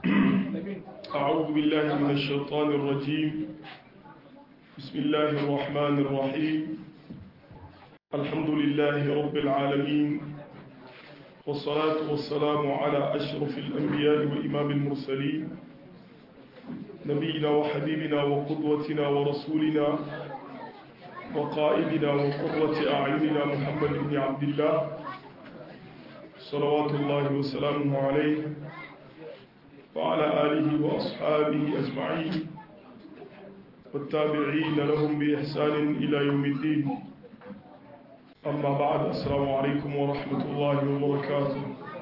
أعوذ بالله من الشيطان الرجيم بسم الله الرحمن الرحيم الحمد لله رب العالمين والصلاة والسلام على أشرف الأنبياء وإمام المرسلين نبينا وحبيبنا وقدوتنا ورسولنا وقائدنا وقرة أعيننا محمد بن عبد الله صلوات الله وسلامه عليه وعلى آله وأصحابه أجمعين والتابعين لهم بإحسان إلى يوم الدين أما بعد السلام عليكم ورحمة الله وبركاته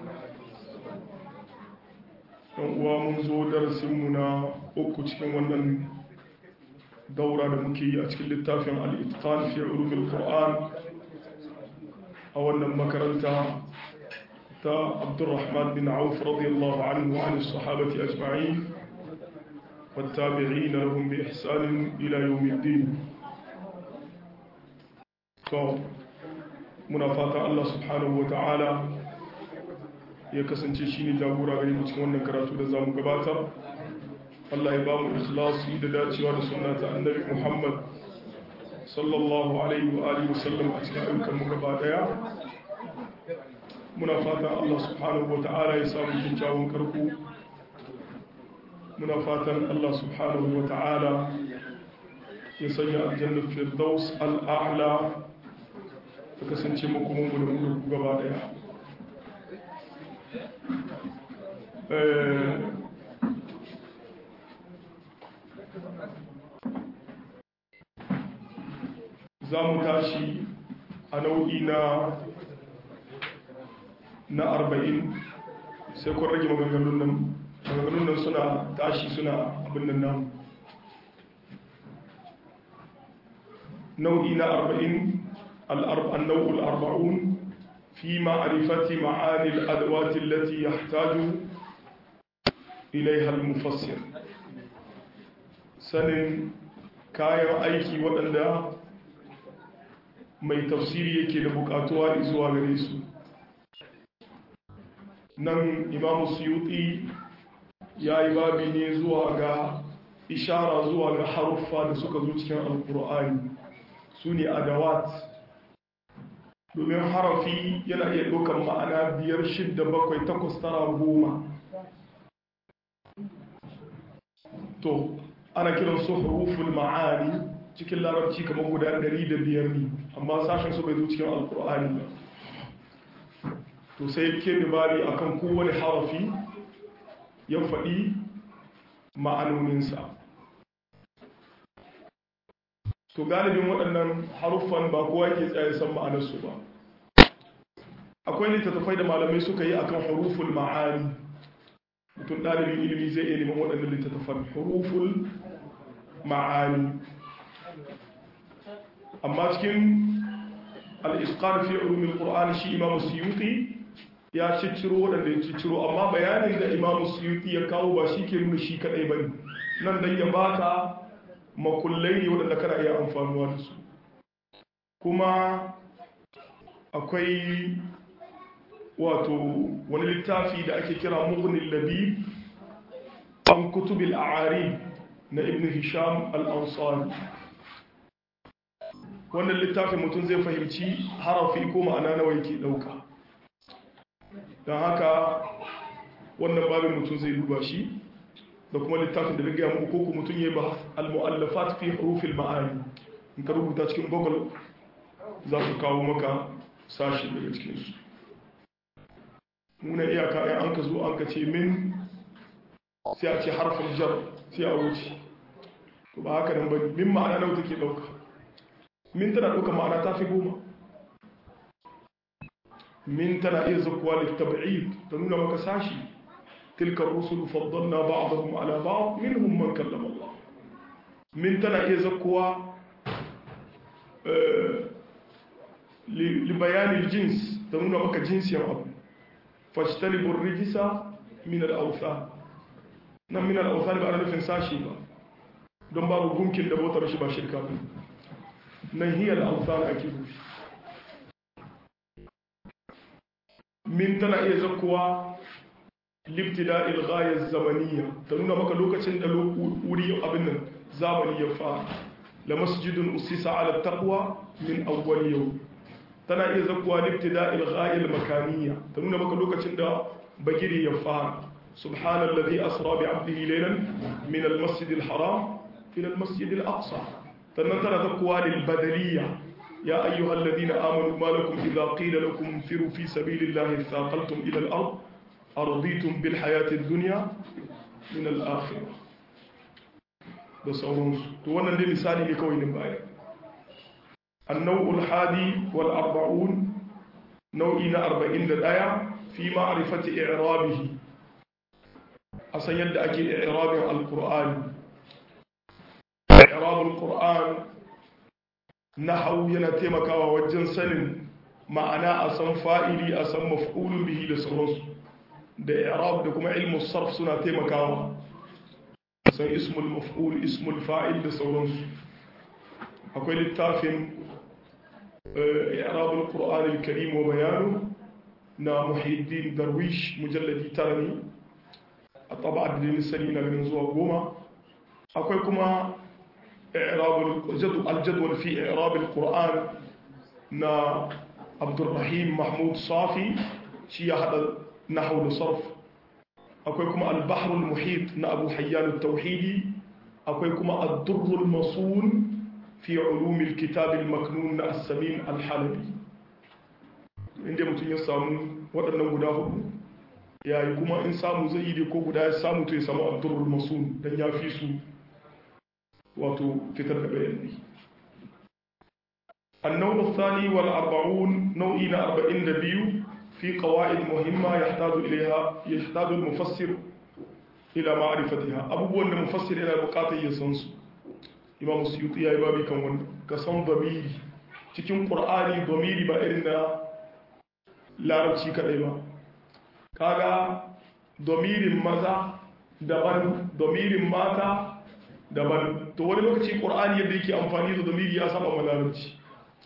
ومنذ درسنا أكتك ونن دورة مكية أتكل التافع الإتقان في علوم القرآن أولا مكرنتها عبد الرحمن بن عوف رضي الله عنه وعن الصحابة أجمعين والتابعين لهم بإحسان إلى يوم الدين منافاة الله سبحانه وتعالى ya kasance shi ne jagora gare mu cikin wannan karatu da zamu gabatar Allah ya ba mu ikhlasi da dacewa da sunna ta annabi Muhammad sallallahu alaihi wa alihi wasallam a cikin ayyukan mu gaba daya muna fatan Allah subhanahu wa ta'ala ya samu kyakkyawan karko muna fatan Allah subhanahu wa ta'ala ya sanya aljannar firdaus al'a'la ta kasance makomanmu da mu gaba daya za mu tashi a nau'i na na arba'in sai kun rage maganganun nan maganganun nan suna tashi suna abin nan nan nau'i na arba'in النوع الأربعون في معرفة معاني الأدوات التي يحتاج إليها المفسر سن كاير أيكي وأن mai tafsiri yake da bukatuwa zuwa gare su nan imamu suyuti ya yi babi ne zuwa ga ishara zuwa ga haruffa da suka zo cikin alkur'ani su ne adawat domin harafi yana iya ɗaukar ma'ana biyar shidda bakwai takwas tara goma to ana kiran su huruful ma'ani cikin larabci kamar guda ɗari da biyar ne amma sashen su bai zo cikin alkur'ani ba to sai ke bari akan kowane harafi ya faɗi ma'anoninsa to galibin waɗannan haruffan ba kowa ke tsaye san ma'anarsu ba akwai littattafai da malamai suka yi akan huruful ma'ani mutum ɗalibin ilimi zai iya neman waɗannan littattafan huruful ma'ani amma cikin al'isƙar fi ulumin ƙur'ani shi imamu suyuti ya cicciro waɗanda ya cicciro amma bayanin da imamu suyuti ya kawo ba shi ke nuna shi kaɗai ba ne nan dan ya baka makullai ne waɗanda kana iya amfanuwa da su kuma akwai wato wani littafi da ake kira mughnin labib an kutubil a'ari na ibn hisham al-ansari wannan littafin mutum zai fahimci harafi ko ma'ana nawa yake ɗauka don haka wannan babin mutum zai duba shi da kuma littafin da na gaya muku ko mutum ya ba al-mu'allafat fi hurufil ma'ani in ka rubuta cikin google za su kawo maka sashi daga cikinsu muna iyaka ya an ka zo an ka ce min sai a ce harfin jar sai a wuce to ba haka nan ba min ma'ana nau take ɗauka min tana ɗauka ma'ana ta fi goma min tana iya zakuwa da tab'id ta nuna maka sashi تلك الرسل فضلنا بعضهم على بعض منهم من كلم الله من تنا iya zakkuwa لبيان الجنس ta nuna maka jinsiyar abu fajtalibur rijisa min al-awthan nan min al-awthan ba ana nufin sashi ba don babu gunkin da bautar shi ba shirka ba nan hiya al-awthan ake nufi min tana iya zakkuwa libtida ilghayar zamaniya ta nuna maka lokacin da wuri abin nan zamani ya fara la masjidun usisa ala taqwa min awwal yau tana iya zakuwa libtida ilghayar makaniya ta nuna maka lokacin da bagiri ya fara subhanallazi asra bi abdihi laylan min almasjid alharam ila almasjid alaqsa sannan tana zakuwa lil badaliya يا أيها الذين آمنوا ما لكم إذا قيل لكم انفروا في سبيل الله اثاقلتم إلى الأرض أرضيتم بالحياة الدنيا من الآخرة da sauransu to wannan dai misali ne kawai ne baya annau hadi wal arba'un nau'i na 41 fi ma'rifati i'rabihi a san yadda ake i'rabin alqur'ani i'rab alqur'an nahwu yana taimakawa wajen sanin ma'ana a san fa'ili a san maf'ulun bihi da sauransu da i'rab da kuma ilmu sarf suna taimakawa san ismul maf'ul ismul fa'il da sauransu akwai littafin i'rab al-qur'an al-karim wa bayanu na muhiddin darwish mujalladi tara ne a taba da sani na ganin zuwa goma akwai kuma i'rab al-jadwal fi i'rab al-qur'an na abdurrahim mahmud safi shi ya hada nahwu da sarf akwai kuma al-bahr al-muhit na abu hayyan al-tauhidi akwai kuma ad-durr al-masun fi ulum al-kitab al-maknun na as-samin al-halabi inda mutum ya samu waɗannan guda hudu yayi kuma in samu zai yi ko guda ya samu to ya samu ad-durr al-masun dan ya fi su wato fitar da bayani النوع الثاني والأربعون نوعين أربعين دبيو في قواعد مهمة يحتاج إليها يحتاج المفسر إلى معرفتها أبو بوان المفسر إلى بقاطع يسنس إمام السيوطي يا إبابي كان كسان ضميري cikin ƙur'ani domiri ba irin na larabci kaɗai ba kaga domirin maza daban domirin mata daban to wani lokaci ƙur'ani yadda yake amfani da domiri ya saba ma larabci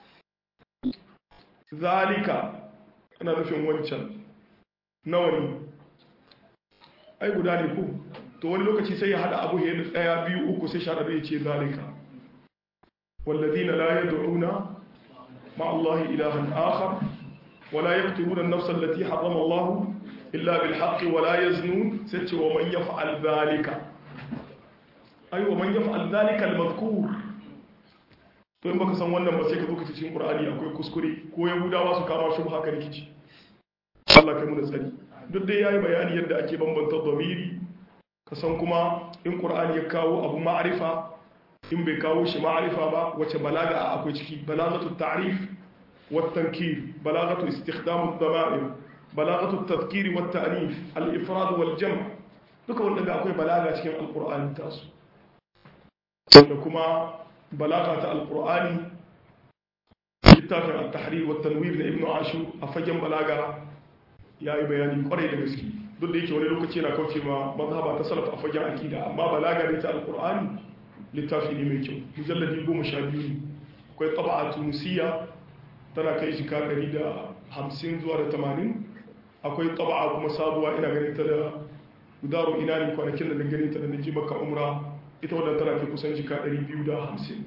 zalika ana nufin wancan nawa ne ai guda ne ku to wani lokaci sai ya hada abu ya da tsaya biyu uku sai sharaɗu ya ce zalika والذين لا يدعون مع الله إلها آخر ولا يقتلون النفس التي حرم الله إلا بالحق ولا يزنون ست ومن يفعل ذلك أي ومن يفعل ذلك المذكور to in baka san wannan ba sai ka zo ka cikin Qur'ani akwai kuskure ko Yahudawa su kama shi haka rikici Allah kai mu da tsari duk dai yayi bayani yadda ake bambanta dhamiri ka san kuma in Qur'ani ya kawo abu ma'rifa in bai kawo shi ma'rifa ba wace balaga akwai ciki balagatu ta'rif wa tankir balagatu istikhdam ad-dama'ir balagatu at-tadhkir wa at-ta'nif al-ifrad wal jam' duka wanda akwai balaga cikin al-Qur'ani tasu da kuma balaga ta alkur'ani littafin al-tahrir wa tanwir na ibnu ashur a fagen balaga ya yi bayani kwarai da gaske duk da yake wani lokaci yana kauce ma mazhaba ta salaf a fagen akida amma balaga ne ta alkur'ani littafi ne mai kyau mujalladi goma sha biyu ne akwai taba'a tunisiya tana kai shi kakari da hamsin zuwa da tamanin akwai taba'a kuma sabuwa ina ganin ta da gudaro ina ne kwanakin da na ganin ta da na ji maka umra ita wadda tana ke kusan jika 250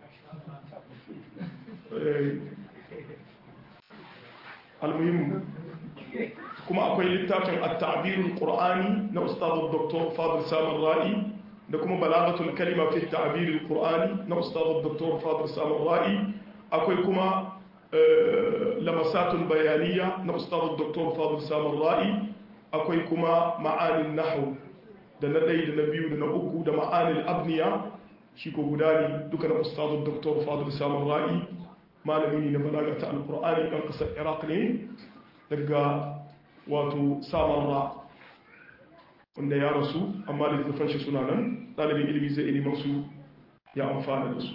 almuhimmu kuma akwai littafin at-ta'birul qur'ani na ustadu dr fadil samar ra'i da kuma balagatul kalima fi at-ta'birul qur'ani na ustadu dr fadil samar ra'i akwai kuma lamasatul bayaniya na ustadu dr fadil samar ra'i akwai kuma ma'anin nahwu da na ɗaya da na biyu da na uku da ma'anil abniya shi ko guda ne duka na ustazun doktor fadil samun ra'i malami ne na balaga ta alkur'ani ɗan ƙasar iraq ne daga wato samun ra wanda ya rasu amma da littafan shi suna nan ɗalibin ilimi zai ilimin su ya amfana da su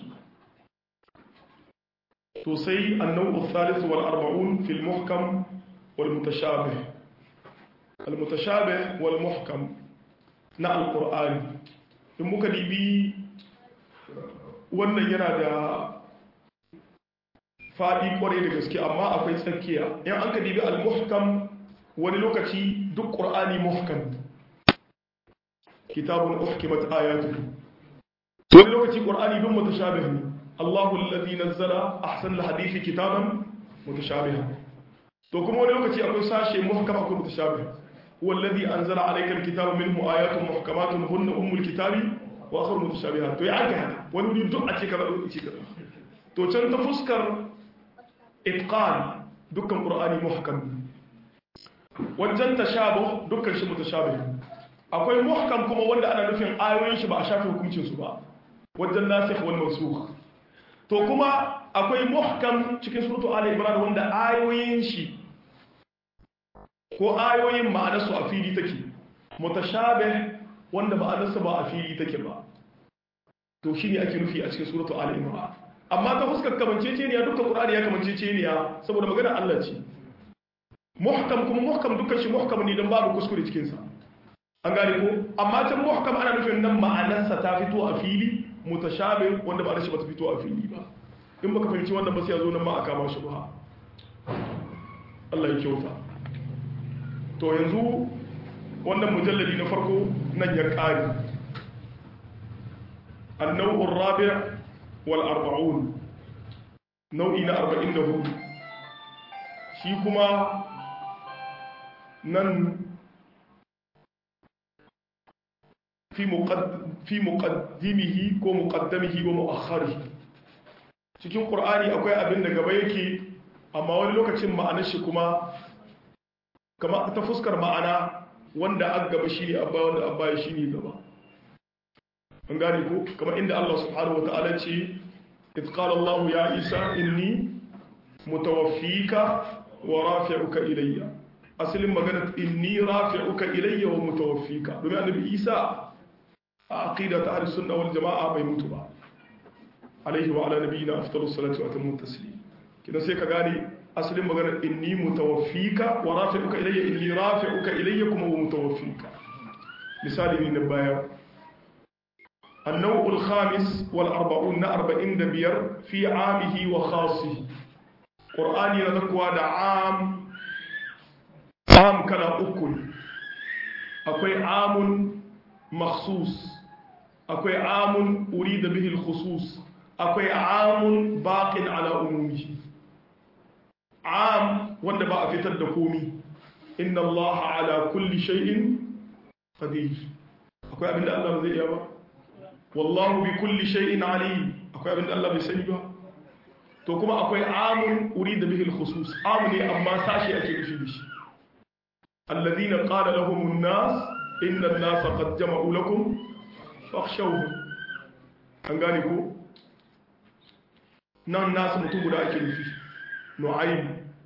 to sai annau thalith wal arba'un fil muhkam wal mutashabih al mutashabih wal muhkam na alkur'ani in muka dibi wannan yana da faɗi kwarai da gaske amma akwai tsakiya in an ka dibi al-muhkam wani lokaci duk qur'ani muhkam kitabun uhkimat ayatuhu wani lokaci qur'ani duk mutashabih ne Allahu alladhi nazzala ahsan alhadisi kitaban mutashabiha to kuma wani lokaci akwai sashe muhkam akwai mutashabih huwa alladhi anzala alayka alkitaba minhu ayatun muhkamatun hunna ummul kitabi wa akhar mutashabihat to ya aka haka wani wuri duk a ce kaza duk ce kaza to can ta fuskar itqan dukkan qur'ani muhkam wajen tashabuh dukkan shi mutashabih akwai muhkam kuma wanda ana nufin ayoyin shi ba a shafe hukuncin su ba wajen nasikh wal mansukh to kuma akwai muhkam cikin suratu ali imran wanda ayoyin shi ko ayoyin ma'anarsu a fili take mutashabih wanda ma'anarsa ba a fili take ba to shine ake nufi a cikin suratu ali imran amma ta fuskar kamanceceniya dukkan qur'ani ya kamanceceniya saboda magana Allah ce muhkam kuma muhkam dukkan shi muhkam ne dan babu kuskure cikin sa an gane ko amma can muhkam ana nufin nan ma'anarsa ta fito a fili mutashabih wanda ba shi ba ta fito a fili ba in baka fahimci wannan ba sai ya zo nan ma a kama shi ba Allah ya kyauta to yanzu wannan mujalladi na farko nan ya ƙari annau'ur rabi' wal arba'un nau'i na 44 shi kuma nan fi muqaddimihi ko muqaddamihi wa mu'akhkharihi cikin qur'ani akwai abin da gaba yake amma wani lokacin ma'anar shi kuma kama ta fuskar ma'ana wanda an gaba shi ne abba wanda abba shi ne gaba an gane ko kama inda Allah subhanahu wa ta'ala ce itqala Allah ya Isa inni mutawaffika wa rafi'uka ilayya asalin magana inni rafi'uka ilayya wa mutawaffika domin annabi Isa a aqida ta ahlus sunna wal jamaa bai mutu ba alaihi wa ala nabiyina afdalus salatu wa atammu taslim kidan sai ka gane asalin maganar inni mutawaffika wa rafi'uka ilayya inni rafi'uka ilayya kuma wa mutawaffika misali ne na baya النوع الخامس والأربعون أربعين دبير في عامه وخاصه قرآن يذكوا دا عام عام كان أكل أكوي عام مخصوص أكوي عام أريد به الخصوص أكوي عام باق على أمومه am wanda ba a fitar da komi inna Allah ala kulli shay'in qadir akwai abin da Allah zai iya ba wallahu bi kulli shay'in alim akwai abin da Allah bai sani ba to kuma akwai amun urida bihi al-khusus am ne amma sashi ake nufi da shi alladhina qala lahum an-nas inna an-nasa qad jama'u lakum fakhshawhum an gane ko nan nasu mutum guda ake nufi nu'aym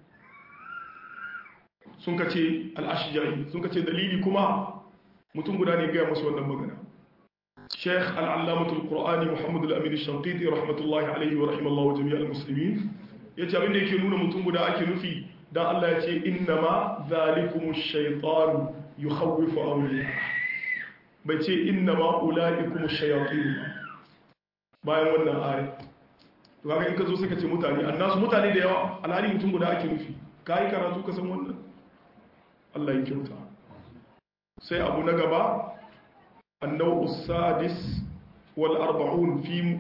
sun ka ce al'ashijari sun ka ce dalili kuma mutum guda ne gaya masu wannan magana sheikh al'allamatul qur'ani muhammadu al'amini shantiti rahmatullahi alaihi wa rahimallahu jami'ar musulmi ya ce abinda yake nuna mutum guda ake nufi don allah ya ce inna ma zalikumu shaitanu yi hauwifu auliya bai ce inna ma ula'ikumu shayatinu bayan wannan ayat to kaga in ka zo sai ka ce mutane annasu mutane da yawa alhali mutum guda ake nufi ka yi karatu ka san wannan Allah ya kyauta sai abu na gaba annau sadis wal arba'un fi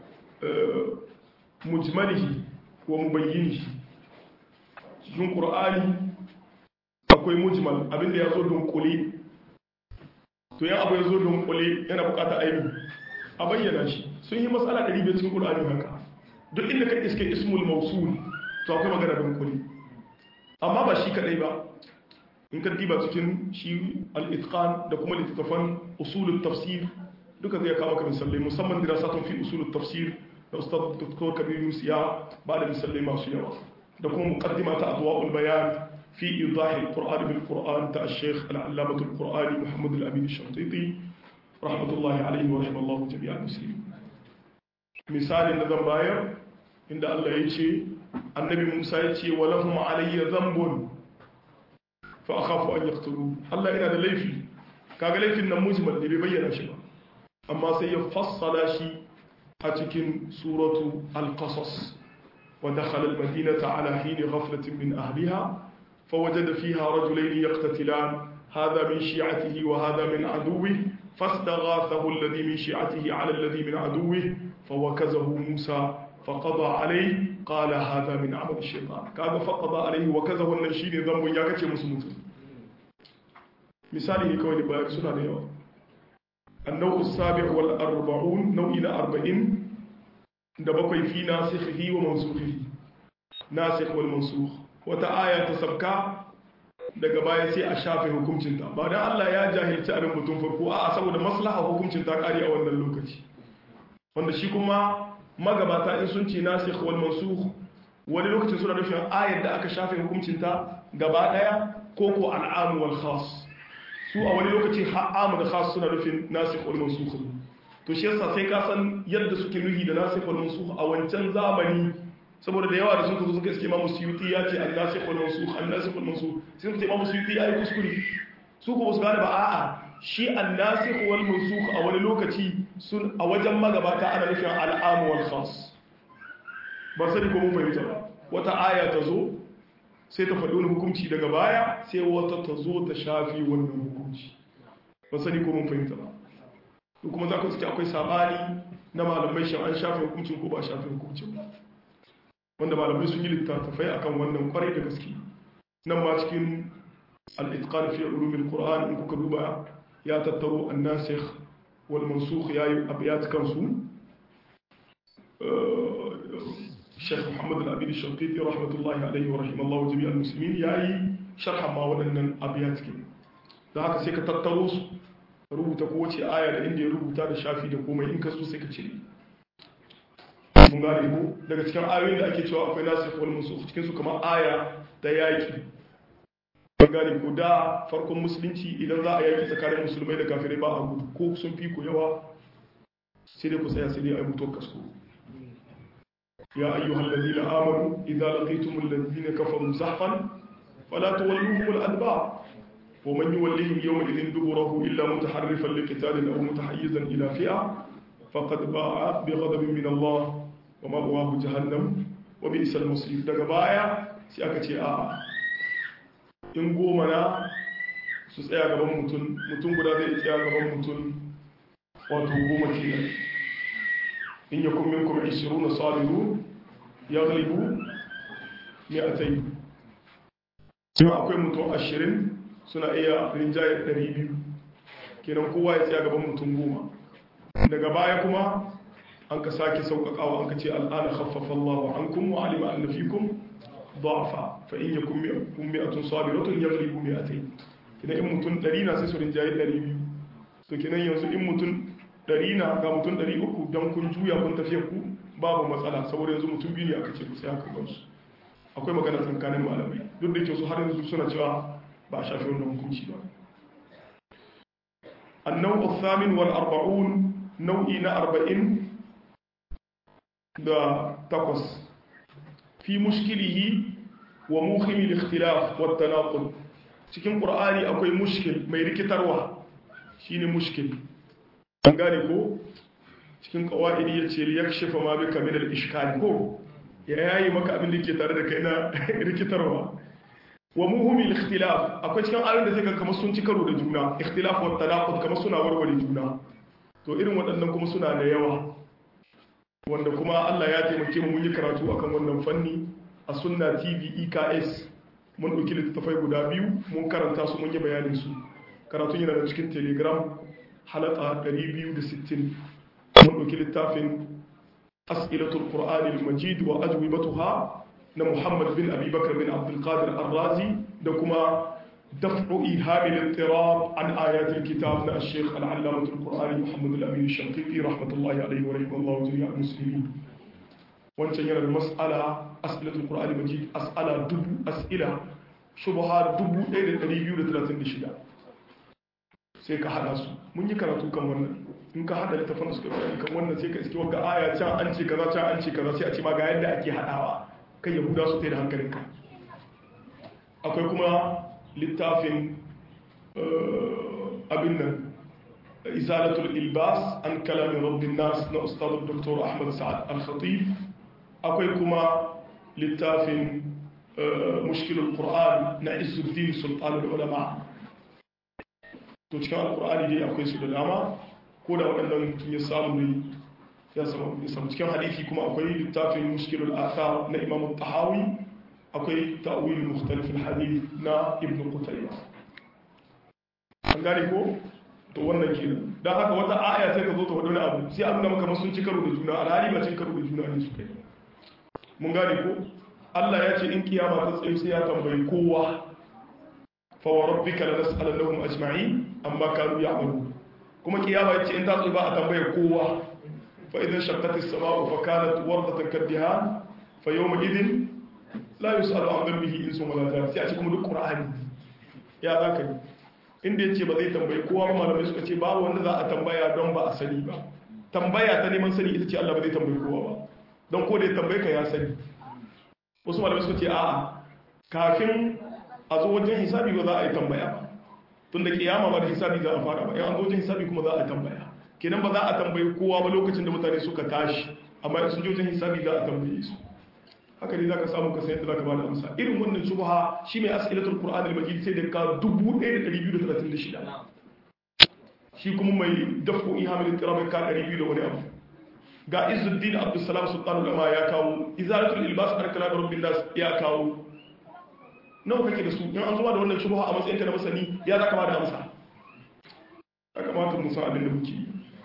mujmalihi wa mubayyinihi cikin qur'ani akwai mujmal abinda ya zo dunkule to yan abu ya zo dunkule yana bukata aini a bayyana shi sun yi matsala 500 cikin qur'ani haka duk inda ka iske ismul mausul to akwai magana dunkule amma ba shi kadai ba in ka diba cikin shi al-itqan da kuma littattafan usulul tafsir duka zai kawo ka misalai musamman dirasatun fi usulul tafsir da ustad dr kabir musiya ba da misalai masu yawa da kuma muqaddima ta adwa'ul bayan fi idah al-qur'an bil qur'an ta al-sheikh al-allamah al-qur'ani muhammad al-amin al-shantiti rahmatullahi alayhi wa rahimallahu jami'al muslimin misalin da zan bayar inda Allah ya ce annabi Musa ya ce wa lahum alayya dhanbun fa akhafu an yaqtulu Allah yana da laifi kaga laifin nan mujmal ne bai bayyana shi ba amma sai ya fassala shi a cikin suratu al-qasas wa dakhala al-madinata ala hini ghaflatin min ahliha فوجد فيها رجلين يقتتلان هذا من شيعته وهذا من عدوه فاستغاثه الذي من شيعته على الذي من عدوه فوكزه موسى فقضى عليه قال هذا من عمل الشيطان كذا فقضى عليه وكزه النشيد ذنب يا كتي مسلمت مثالي كوني بايك سنة اليوم النوع السابع والأربعون نوع إلى أربعين دبقي في ناسخه ومنسوخه ناسخ والمنسوخ وتآية تسبكا daga baya sai a shafe hukuncinta ba da Allah ya jahilci abin mutum farko a saboda maslaha hukuncin ta kare a wannan lokaci wanda shi kuma magabata in sun ce nasikh wal mansukh wani lokacin suna nufin ayar da aka shafe hukuncinta gaba daya ko ko al'am wal khas su a wani lokaci ha'am da khas suna nufin nasikh wal mansukh to shi yasa sai ka san yadda suke nuhi da nasikh wal mansukh a wancan zamani saboda da yawa da suka zo suka iske imamu suyuti ya ce an nasikh wal mansukh an nasikh wal mansukh sai suka ce imamu suyuti ya yi kuskure su ko su gane ba a'a shi an nasikh wal mansukh a wani lokaci sun a wajen magabata ana nufin al'am wal khas ba sani ko mun fahimta ba wata aya ta zo sai ta faɗi wani hukunci daga baya sai wata ta zo ta shafi wannan hukunci ba sani ko mun fahimta ba to kuma za ku suke akwai sabani na malamai shan an shafe hukuncin ko ba shafe hukuncin ba wanda malamai sun yi littattafai akan wannan kwarai da gaske nan ma cikin al-itqan fi ulumil qur'an in kuka duba ya tattaro an-nasikh wal mansukh yayi abiyat kansu Sheikh Muhammad al-Abid al-Shanqiti rahmatullahi alayhi wa rahimallahu jami'al muslimin yayi sharha ma waɗannan abiyat kin da haka sai ka tattaro su rubuta kowace aya da inda ya rubuta da shafi da komai in ka so sai ka cire mun gane ko daga cikin ayoyin da ake cewa akwai nasikh wal mansukh cikin su kamar aya ta yaki mun gane ko da farkon musulunci idan za a yaki tsakanin musulmai da kafirai ba a gudu ko sun fi ku yawa sai dai ku tsaya sai dai a yi mutuwar kasko ya ayyuhal ladina amanu idza laqitumul ladina kafaru zahfan fala tuwalluhum al adbar ومن يوليهم يومئذ دبره إلا متحرفا لقتال أو متحيزا إلى فئة فقد باع بغضب من الله ومأواه جهنم وبئس المصير daga baya sai aka ce a in goma na su tsaya gaban mutum mutum guda zai tsaya gaban mutum wato goma kenan in yakun minkum 20 sabirun yaghlibu mi'atayn kuma akwai mutum 20 suna iya rinjaye 200 kenan kowa ya tsaya gaban mutum goma daga baya kuma an ka sake sauƙaƙawa an ka ce al'ana khaffafa Allah an kun wa alima an nafikum da'afa fa in yakum mi'atun mi'atun sabiratun yaghlibu mi'atayn kenan in mutum 100 na sai su rinjaye 200 to kenan yanzu in mutum 100 na ga mutum 300 dan kun juya kun tafiya ku babu matsala saboda yanzu mutum biyu ne aka ce ku sai aka gansu akwai magana tsakanin malamai duk da ke su har yanzu suna cewa ba a shafi wannan hukunci ba النوع الثامن والأربعون نوعي أربعين دا تقص في مشكله وموخم الاختلاف والتناقض cikin ƙur'ani akwai mushkil mai rikitarwa shine mushkil an gane ko cikin ƙawa'idi ya ce ya shafa ma bika min al-ishkal ko ya yayi maka abin da ke tare da kai na rikitarwa wa muhimmi ikhtilaf akwai cikin ayoyin da zai ga kamar sun ci karo da juna ikhtilaf wa tanaqud kamar suna warware juna to irin waɗannan kuma suna da yawa wanda kuma Allah ya taimake mu mun yi karatu akan wannan fanni a sunna TV EKS mun ɗauki littattafai guda biyu mun karanta su mun yi bayanin su karatun yana da cikin telegram halaka 260 mun ɗauki littafin as'ilatul qur'anil majid wa ajwibatuha na Muhammad bin Abi Bakar bin Abdul Qadir Ar-Razi da kuma daf'u ihamil ittirab an ayatil kitab na Sheikh Al-Allamah Al-Qur'ani Muhammad Al-Amin Al-Shanqiti rahmatullahi alayhi wa rahimallahu jami'al muslimin wancan yana da mas'ala as'ilatul Qur'ani majid as'ala dubu as'ila shubha 1236 sai ka hada su mun yi karatu kan wannan in ka hada littafin su kan wannan sai ka iske wanga aya can an ce kaza can an ce kaza sai a ce ma ga yadda ake hadawa kan yahuda su ta da hankalinka akwai kuma littafin abin nan izalatul ilbas an kalamin rabbin nas na ustadun dr ahmad sa'ad al-khatib akwai kuma littafin mushkilul qur'an na isuddin sultanul ulama to cikin alqur'ani dai akwai su da dama ko da waɗannan mutum ya samu ne ya samu ya samu cikin hadisi kuma akwai littafin mushkilul athar na imam tahawi akwai ta'wil mukhtalif al-hadith na ibn qutayba an gane ko to wannan ke dan haka wata aya sai ka zo ta wani abu sai an ga maka sun ci karo da juna alhali ba cin karo da juna ne su kai mun gane ko Allah ya ce in kiyama ta tsaye sai ya tambayi kowa fa wa rabbika la nas'alannahum ajma'in amma kanu ya'malun kuma kiyama ya ce in ta tsaye ba a tambaye kowa fa idan shaqqat as-sama'u fa kanat wardatan kaddihan fa yawma idhin la yus'alu an dhanbihi insun wala jan sai a ce kuma duk qur'ani ya zaka yi inda yace ba zai tambayi kowa ba malamai suka ce babu wanda za a tambaya don ba a sani ba tambaya ta neman sani ita ce Allah ba zai tambayi kowa ba don ko da ya tambaye ka ya sani wasu malamai suka ce a'a kafin a zo wajen hisabi ba za a yi tambaya ba tun da kiyama ba da hisabi za a fara ba yan an zo wajen hisabi kuma za a tambaya kenan ba za a tambayi kowa ba lokacin da mutane suka tashi amma in sun je wajen hisabi za a tambaye su haka ne zaka samu ka san yadda zaka bada amsa irin wannan shubha shi mai as'ilatul qur'an al-majid sai da ka 1236 shi kuma mai dafu ihamil tirab ka 200 da wani abu ga izuddin abdussalam sultanul ulama ya kawo izalatul ilbas an kala rabbin nas ya kawo nawa kake da su in an zuwa da wannan shubha a matsayin ka na masani ya zaka bada amsa ya kamata mu san abin da muke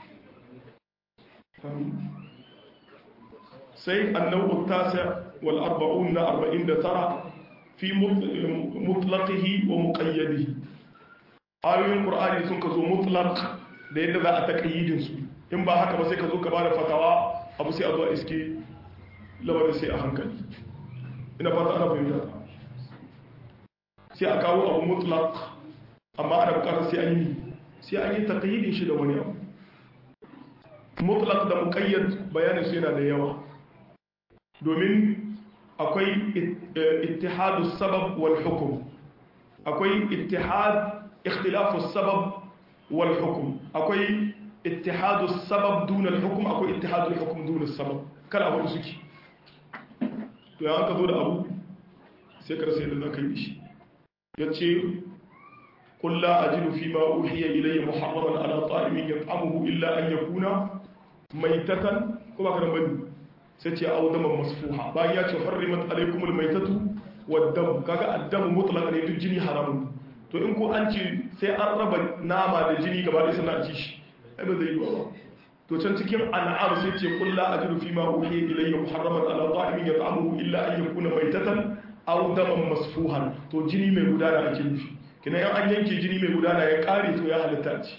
sai annabu tasa wal arba'un na arba'in da tara fi mutlaqihi wa muqayyadihi ayoyin qur'ani sun ka zo mutlaq da yadda za a taqayyidin su in ba haka ba sai ka zo ka bada fatawa abu sai a zo a iske lamarin sai a hankali ina fata ana fahimta sai a kawo abu mutlaq amma ana bukatar sai an yi sai an yi taqayyidin shi da wani abu mutlaq da muqayyad bayanin su yana da yawa domin akwai ittihadu sabab wal hukum akwai ittihad ikhtilafu sabab wal hukum akwai ittihadu sabab duna al hukum akwai ittihadu al hukum duna sabab kala abu suke to ya ka zo da abu sai ka rasa yadda zaka yi shi yace قل لا أجد فيما أوحي إلي محرما على طائم يطعمه إلا أن يكون ميتة كما كان بني sai ce au daman masfuha bayan ya ce harrimat alaikumul maitatu waddam kaga addamu mutlaq ne duk jini haramun to in ko an ce sai an raba nama da jini gaba da sannan a ci shi ai ba zai yi ba to can cikin an'am sai ce qul la ajidu fi ma uhiya ilayya muharraman ala ta'imin yat'amuhu illa an yakuna maitatan aw daman masfuhan to jini mai gudana ake nufi kina yan an yanke jini mai gudana ya kare to ya halitta ci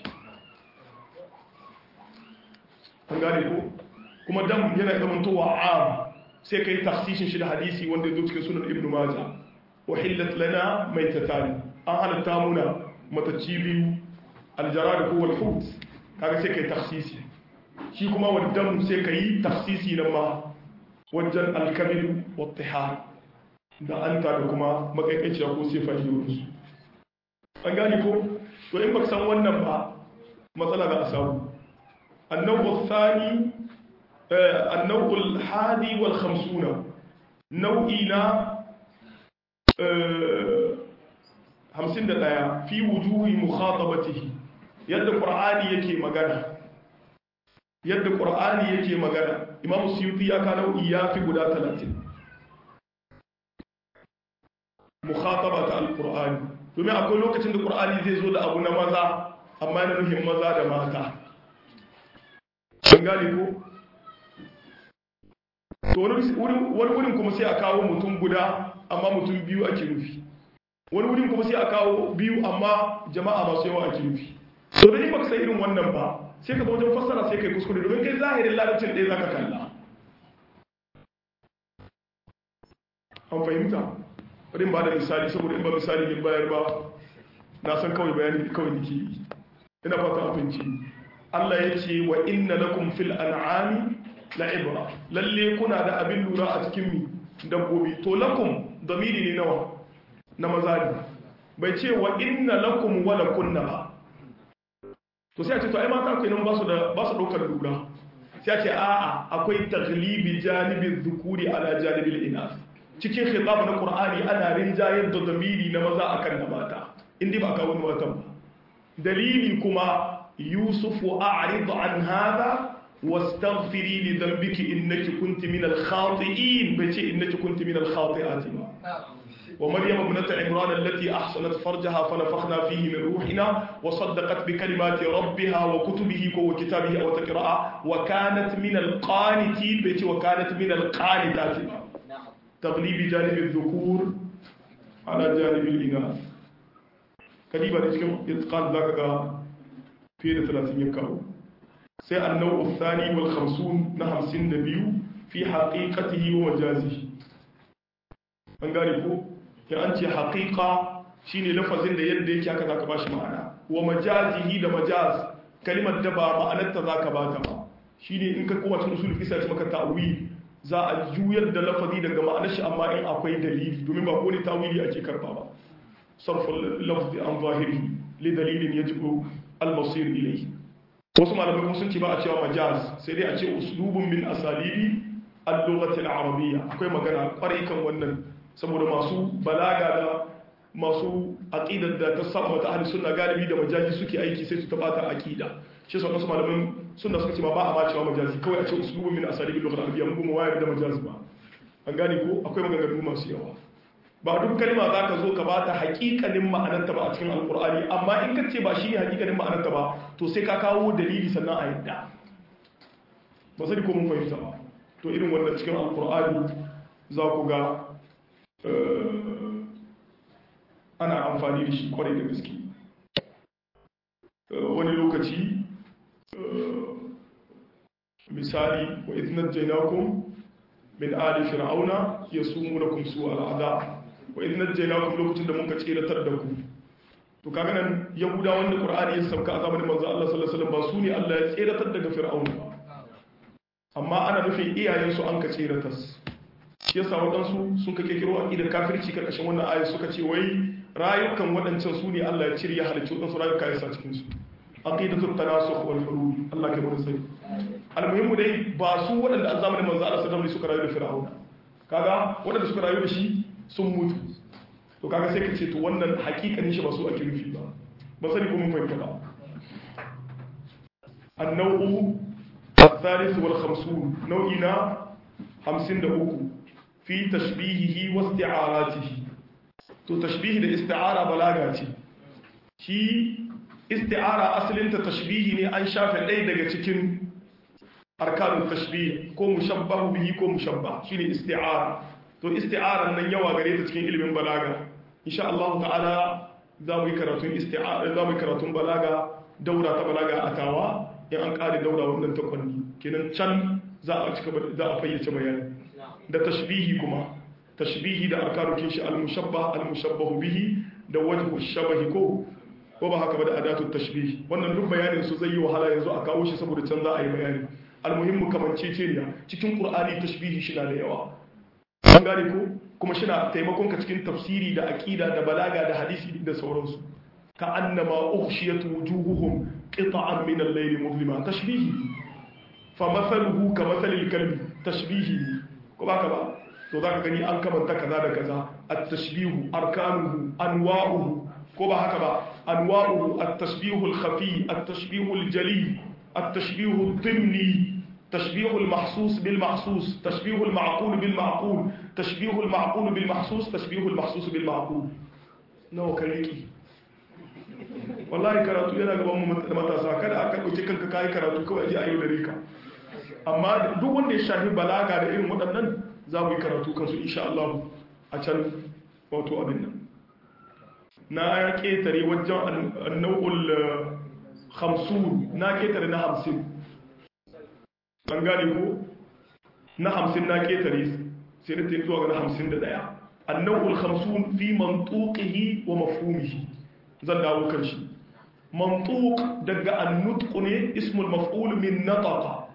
an gane ko kuma dam yana zamantowa am sai kai takhsishin shi da hadisi wanda ya zo cikin sunan ibnu majah wa hillat lana maitatan an halatta muna matacci biyu aljarad ko wal hut kaga sai kai takhsisi shi kuma wa dam sai kai takhsisi nan ma wajen alkamil wa tihar da anta da kuma makaikaciya ko sai fahimtu an gane ko to in baka san wannan ba matsala za a samu annabu thani النوع الحادي والخمسون نوعنا همسين دقايا في وجوه مخاطبته يد القرآن يكي مغانا يد القرآن يكي مغانا إمام السيوطي يكا نوعي في قدا ثلاثين مخاطبة القرآن domin akwai lokacin da ƙur'ani zai zo da abu na maza amma yana nufin maza da mata an gane ko to wani wurin kuma sai a kawo mutum guda amma mutum biyu ake nufi wani wurin kuma sai a kawo biyu amma jama'a masu yawa ake nufi to da in baka san irin wannan ba sai ka zo wajen fassara sai kai kuskure domin kai zahirin larabcin ɗaya zaka kalla an fahimta bari ba da misali saboda in ba misali ne bayar ba na san kawai bayani kawai nake yi ina fata a fahimci Allah ya ce wa inna lakum fil an'ami la'ibra lalle kuna da abin lura a cikin mi dabbobi to lakum damiri ne nawa na maza ne bai ce wa inna lakum wa lakunna ba to sai a ce to ai mata akwai nan ba su da ba su daukar lura sai a ce a'a akwai taglibi janibin dhukuri ala janibil inas cikin khitab na qur'ani ana rinjayar da damiri na maza akan na mata inda ba kawo watan ba dalili kuma yusuf a'rid an hada wastaghfiri li dhanbiki innaki kunti min al-khati'in bace innaki kunti min al-khati'ati ba ومريم ابنة عمران التي أحصنت فرجها فنفخنا فيه من روحنا وصدقت بكلمات ربها وكتبه وكتابه أو تقرأ وكانت من القانتين بيتي وكانت من القانتات تغليب جانب الذكور على جانب الإناث كليبا نجم إتقان ذاك في ثلاثين يكاو سي النوع الثاني والخمسون نهم سن نبيو في حقيقته ومجازه an gane ko ya an ce haƙiƙa shine lafazin da yadda yake aka zaka bashi ma'ana wa majazihi da majaz kalimar da ba ma'anarta zaka bata ba shine in ka kowace usul fi sai maka ta'wil za a juyar da lafazi daga ma'anar shi amma in akwai dalili domin ba ko ne ta'wili ake karba ba sarful lafzi an zahiri li dalilin yajibu al-masir ilayhi wasu malamai kuma sun ce ba a cewa majaz sai dai a ce uslubun min asalibi al-lughati al-arabiyya akwai magana kwarai kan wannan saboda masu balaga da masu aqidar da ta saba ta ahli sunna galibi da majazi suke aiki sai su tabata aqida shi yasa wasu malaman sunna suka ce ma ba a ma cewa majazi kawai a ce uslubu min asalibi lughal arabiyya mun kuma wayar da majazi ba an gane ko akwai maganganu masu yawa ba duk kalma za ka zo ka ba ta haƙiƙanin ma'anarta ba a cikin alƙur'ani amma in ka ce ba shi ne haƙiƙanin ma'anarta ba to sai ka kawo dalili sannan a yadda ba sani ko mun fahimta ba to irin wannan cikin alƙur'ani za ku ga ana amfani da shi kwarai da gaske wani lokaci misali wa idnat jainakum min ali fir'auna yasumunakum su al'ada wa idnat jainakum lokacin da muka tsiratar da ku to kaga nan yahuda wanda qur'ani ya sauka a zamanin manzo Allah sallallahu alaihi wasallam ba su ne Allah ya tsiratar daga fir'auna ba amma ana nufin iyayen su an ka tsiratar shi yasa waɗansu sun ka kekiro aqidar kafirci karkashin wannan ayat suka ce wai rayukan waɗancan su ne Allah ya cire ya halicci waɗansu rayuka ya sa cikin su aqidatul tanasukh wal hulul Allah ke mun sai almuhimmu dai ba su waɗanda a zamanin manzo Allah sallallahu alaihi suka rayu da fir'auna kaga waɗanda suka rayu da shi sun mutu to kaga sai ka ce to wannan hakikanin shi ba su ake nufi ba ba sani ko mun fahimta ba annau الثالث والخمسون نوعنا خمسين دقوق في تشبيهه واستعاراته تو تشبيه da isti'ara balaga ce shi isti'ara asalinta tashbihi ne an shafe ɗaya daga cikin arkanun tashbih ko mushabbahu bihi ko mushabba shine isti'ara to isti'aran nan yawa gare ta cikin ilimin balaga insha Allah ta'ala za mu yi karatun isti'ara za mu yi karatun balaga daura ta balaga a tawa in an kare daura wannan takwanni kenan can za a cika za a fayyace bayani da tashbihi kuma tashbihi da arkanukin shi al-mushabba al-mushabbahu bihi da wajhu shabahi ko ko ba haka ba da adatu tashbih wannan duk bayanin su zai yi wahala yanzu a kawo shi saboda can za a yi bayani almuhimmu kamanceceniya cikin qur'ani tashbihi shi na da yawa an gane ko kuma shi na taimakon ka cikin tafsiri da aqida da balaga da hadisi da sauransu ka annama ukhshiyat wujuhuhum qita'an min al-layl mudlima tashbihi fa mathaluhu ka mathalil kalbi tashbihi ko ba ka ba to zaka gani an kamanta kaza da kaza at-tashbihu arkanuhu anwa'uhu ko ba haka ba anwa'uhu at-tashbihu al-khafi at-tashbihu al-jali at-tashbihu ad-dimni tashbihu al-mahsus bil mahsus tashbihu al-ma'qul bil ma'qul tashbihu al-ma'qul bil mahsus tashbihu al-mahsus bil ma'qul nawa kariki wallahi karatu yana gaban mu matasa kada aka dauke kanka kai karatu kawai aje ayo da rika amma duk wanda ya shafi balaga da irin waɗannan za mu yi karatu kansu insha Allah a can wato abin nan na ya ketare wajen annau'ul hamsin na ketare na hamsin an gane ko na hamsin na ketare sai da ta zuwa ga na hamsin da daya annau'ul hamsin fi mantuqihi wa mafhumihi zan dawo kan shi mantuq daga annutq ne ismul maf'ul min nataqa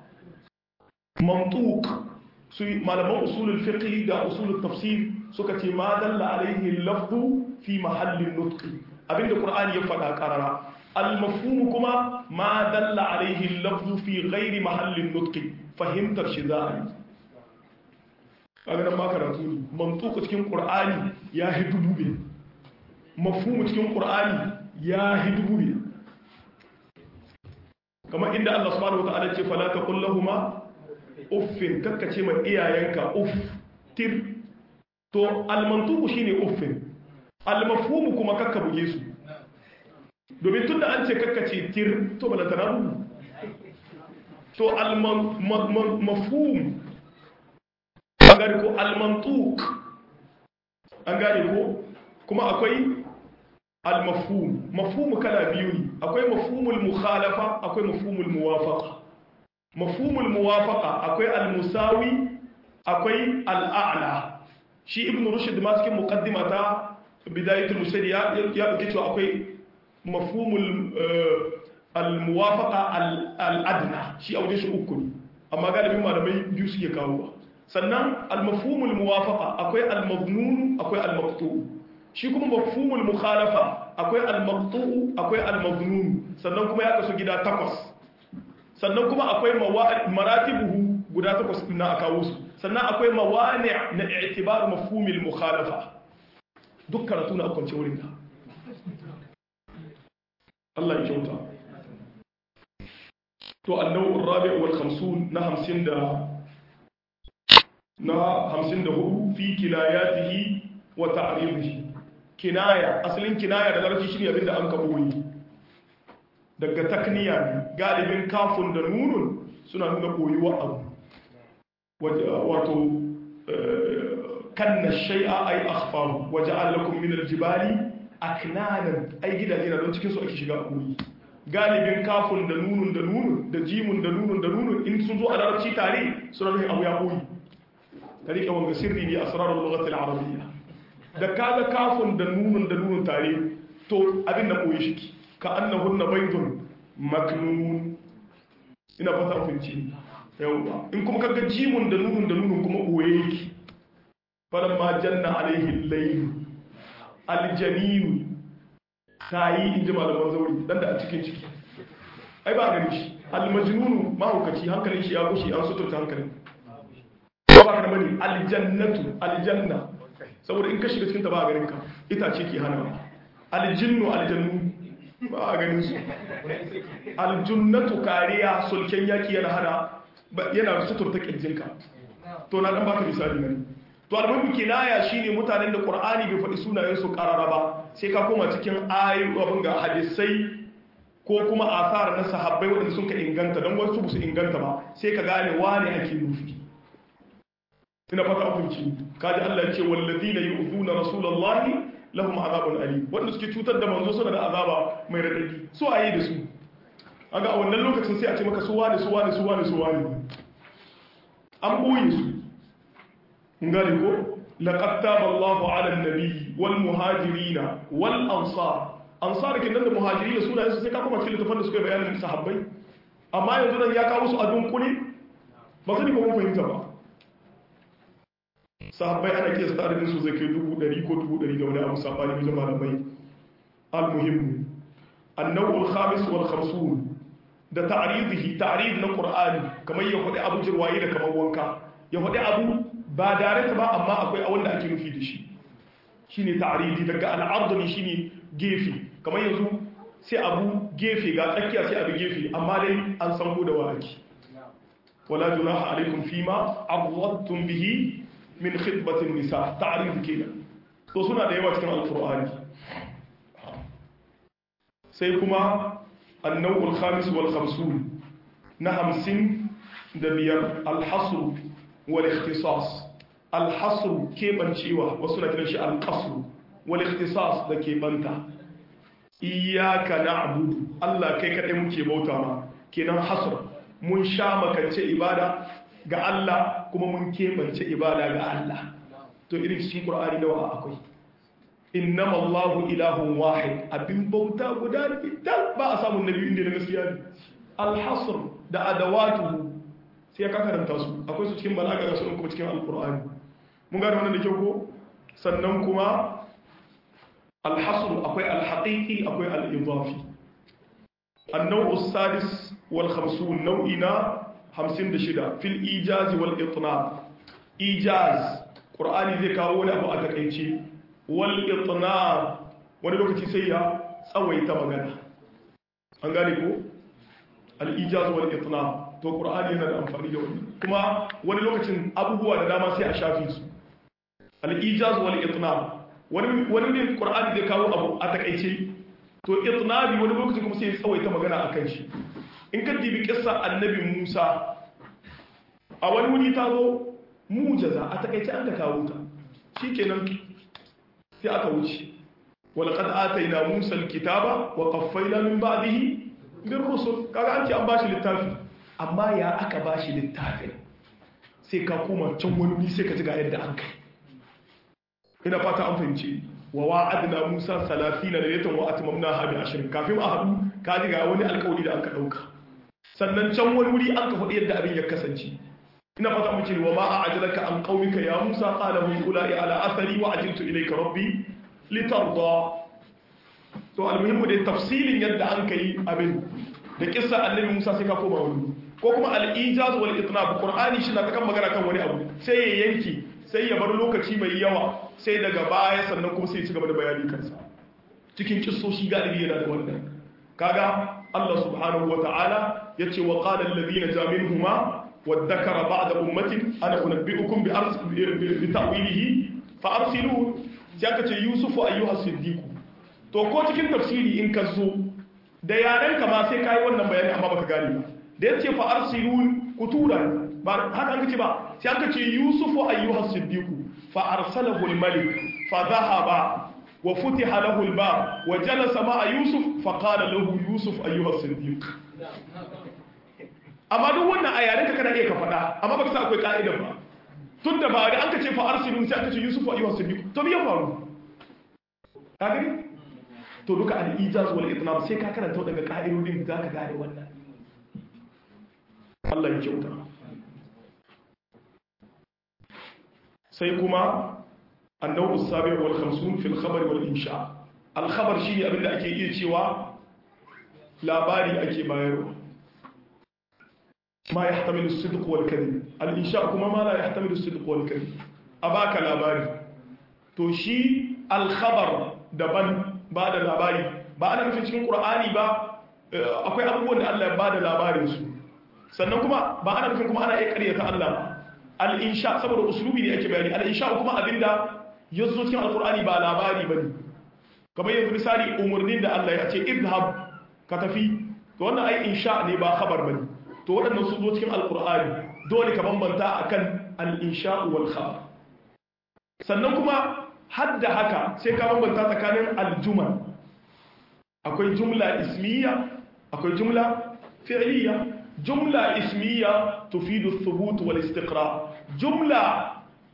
mantuq su malaman usulul fiqh da usulul tafsir suka ce ma dalla alaihi lafzu fi mahallin nutqi abinda qur'ani ya faɗa karara al-mafhum kuma ma dalla alaihi lafzu fi ghairi mahallin nutqi fahimtar shi za a yi kaga nan ma karatu ne mantuku cikin qur'ani ya hi dubu biyar mafhumu cikin qur'ani ya hi dubu biyar kamar inda Allah subhanahu wata'ala ce fala taqul lahumu uffin kakkace ma iyayenka uff tir to almantuku shine uffin almafhumu kuma kakka buge su domin tunda an ce kakkace tir to bala tarabu to almafhum an gane ko almantuk an gane ko kuma akwai almafhum mafhumu kala biyu ne akwai mafhumul mukhalafa akwai mafhumul muwafaqa mafhumul muwafaqa akwai almusawi akwai al'a'la shi ibn rushd ma cikin muqaddima ta bidayatul musaidi ya ya dauke cewa akwai mafhumul almuwafaqa al'adna shi a wajen shi uku ne amma galibin malamai biyu suke kawo sannan almafhumul muwafaqa akwai almaznun akwai almaqtu shi kuma mafhumul mukhalafa akwai almaqtu akwai almaznun sannan kuma ya kasu gida takwas sannan kuma akwai maratibuhu guda takwas din na kawo su sannan akwai mawani na i'tibar mafhumil mukhalafa duk karatu na kwance wurin da Allah ya kyauta to annawu rabi wal 50 na 50 da na 54 fi kinayatihi wa ta'ridihi kinaya asalin kinaya da larabci shine abinda an kaboyi daga takniya ne galibin kafin da nunun suna nuna koyuwa abu wato kanna shay'a ay akhfaru waja'al lakum min al-jibali aknanan ai gidaje na don cikin su ake shiga koyi galibin kafin da nunun da nunun da jimun da nunun da nunun in sun zo a larabci tare suna nuna abu ya koyi tarika wanga sirri ne asrarul lughati al-arabiyya da kaga kafin da nunun da nunun tare to abin da koyi shi ka annahunna baydun maknun ina fata kunci yawa in kuma kaga jimun da nunun da nunun kuma boye yake falamma janna alaihi al-layl al-janin tayi inji malaman zauri dan da a cikin ciki ai ba gani shi al-majnun mahaukaci hankalin shi ya gushi an suturta hankalin ba ba kana bane al-jannatu al-janna saboda in ka shiga cikin ta ba ganin ka itace ke hana al-jinnu al-jannu ba a ganin su aljunnatu kariya sulken yaki yana hana yana suturta kirjinka to na dan baka misali nan to almuhimmi kinaya shine mutanen da qur'ani bai faɗi sunayen su karara ba sai ka koma cikin ayoyi abin ga hadisai ko kuma asar na sahabbai waɗanda sun ka inganta don wasu ba su inganta ba sai ka gane wane ake nufi ina fata abinci kaji Allah ya ce walladina yu'zuna rasulullahi lahum azabun alim wanda suke cutar da manzo suna da azaba mai radadi su ayi da su aga a wannan lokacin sai a ce maka su wani su wani su wani su wani an boye su ngari ko laqad taba Allahu 'ala an-nabi wal muhajirin wal ansar ansar kin nan da muhajirin suna su sai ka kuma cikin littafin da suka bayanin sahabbai amma yanzu nan ya kawo su a dunkule ba sani ko mun fahimta ba sahabbai ana kiyasta tsarin su zai kai dubu ɗari ko dubu ɗari da wani abu sabani wajen malamai al-muhimmu annawul khamis wal khamsun da ta'ridihi ta'rid na qur'ani kamar ya faɗi abu jirwaye da kamar wanka ya faɗi abu ba direct ba amma akwai a wanda ake nufi da shi shine ta'ridi daga al-ard ne shine gefe kamar yanzu sai abu gefe ga tsakiya sai abu gefe amma dai an san ko da waki wala junaha alaikum fima awwadtum bihi min khidbatin nisa ta'rif kenan to suna da yawa cikin alqur'ani sai kuma an-naw'ul khamis wal khamsun na 50 da biyar al-hasr wal ikhtisas al-hasr kebancewa wasu na kiran shi al-qasr wal ikhtisas da kebanta iyyaka na'budu Allah kai kadai muke bauta ma kenan hasr mun sha makance ibada ga Allah kuma mun kebance ibada ga Allah to irin cikin Qur'ani nawa akwai innama Allahu ilahun wahid abin bauta guda ne dan ba a samu nabi inda na gaskiya ne al-hasr da adawatu sai ka karanta su akwai su cikin balaga ga su kuma cikin al-Qur'ani mun gane wannan da kyau ko sannan kuma al-hasr akwai al-haqiqi akwai al-idafi النوع السادس والخمسون نوعنا hamsin da shida fil ijazi wal itnab ijaz qur'ani zai kawo wani abu a takaice wal itnar wani lokaci sai ya tsawaita magana an gane ko al ijaz wal itnar to qur'ani yana da amfani da wannan kuma wani lokacin abubuwa da dama sai a shafi su al ijaz wal itnar wani wani ne qur'ani zai kawo abu a takaice to itnabi wani lokacin kuma sai ya tsawaita magana akan shi in ka dibi kissa annabi Musa a wani wuri ta zo mujaza a takaice an ka kawo ta shikenan sai aka wuce walaqad atayna Musa alkitaba wa qaffayna min ba'dihi bir rusul kaga an ce an bashi littafi amma ya aka bashi littafin sai ka koma can wani wuri sai ka ji ga yadda an kai ina fata an fahimci wa wa'adna Musa 30 laylatan wa atmamnaha bi 20 kafin a hadu ka ji ga wani alƙawari da aka dauka sannan can wani wuri an ka faɗi yadda abin ya kasance ina fata muke wa ma a'jalaka an qaumika ya Musa qala hum ulai ala athari wa ajiltu ilayka rabbi litarda to almuhimmu da tafsilin yadda an kai abin da kissa annabi Musa sai ka koma wani ko kuma al-ijaz wal itnab qur'ani shi na ta kan magana kan wani abu sai ya yanki sai ya bar lokaci mai yawa sai daga baya sannan kuma sai ya ci gaba da bayani kansa cikin kissoshi galibi yana da wannan kaga Allah subhanahu wa ta'ala yace wa qala alladhina jaminhuma wadhakara ba'da ummatin ana unabbi'ukum bi ars bi ta'wilihi fa arsilu sai aka ce yusuf ayyuha siddiq to ko cikin tafsiri in ka zo da yaren ka ma sai kai wannan bayani amma baka gane ba da yace fa arsilu kuturan ba haka an kace ba sai aka ce yusuf ayyuha siddiq fa arsalahu al-malik fa dhahaba وفتح له الباب وجلس مع يوسف فقال له يوسف أيها الصديق amma duk wannan a yaren ka kana iya ka faɗa amma baka sa akwai ka'idar ba tun da ba da an ka ce fa arsilun sai aka ce yusuf wa ayyuha siddiq to me ya faru ka gani to duka al ijaz wal itnab sai ka karanta daga ka'idodin za ka gane wannan Allah ya kyauta sai kuma النوع السابع والخمسون في الخبر والإنشاء الخبر شيء أبن أكي إيه شوى لا باري أكي بايرو ما يحتمل الصدق والكذب الإنشاء كما ما لا يحتمل الصدق والكذب أباك لا باري توشي الخبر دبن بعد لا باري بعد ما في cikin Qur'ani ba akwai abubuwan da Allah ya bada labarin su sannan kuma ba ana nufin kuma ana iya ƙaryata Allah al-insha saboda uslubi ne ake bayani al-insha kuma abinda ya zo cikin alkur'ani ba labari ba ne kamar yanzu misali umarnin da Allah ya ce idhab ka tafi to wannan ai insha ne ba khabar bane to waɗannan sun zo cikin alkur'ani dole ka bambanta akan al-insha wal khabar sannan kuma har da haka sai ka bambanta tsakanin al-jumal akwai jumla ismiya akwai jumla fi'liya jumla ismiya tufidu thubut wal istiqra jumla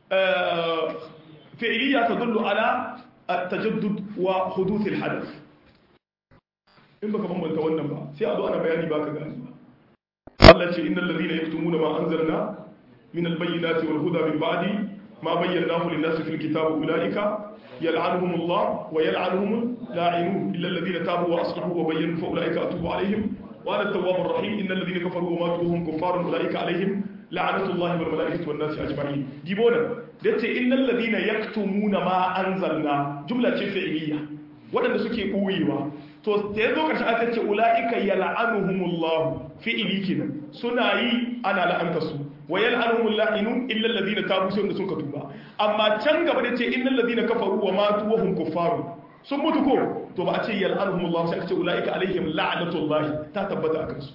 فعلية تدل على التجدد وحدوث الحدث in baka bambanta wannan ba sai a zo ana bayani baka gani Allah ce innal ladina yaktumuna ma anzalna min albayyinati wal huda min ba'di ma bayyanahu lin-nasi fil kitabi ulaika yal'anuhumullah wa yal'anuhum la'inun illa alladhina tabu wa aslahu wa bayyanu fa ulaika atubu alaihim wa ana at-tawwabur rahim innal ladina kafaru wa matu hum kuffarun ulaika alaihim la'anatullahi wal malaikati wan nasi ajma'in dibona dace innal ladina yaktumuna ma anzalna jumla ce fi'liya wadanda suke buyewa to da yazo karshe aka ce ulaika yal'anuhumullah fi'li kenan suna yi ana la'anta su wa yal'anuhumul la'inun illa alladhina tabu sai wanda sun ka tuba amma can gaba da ce innal ladina kafaru wa matu wa hum kuffarun sun mutu ko to ba a ce yal'anuhumullah sai aka ce ulaika alaihim la'natullahi ta tabbata akan su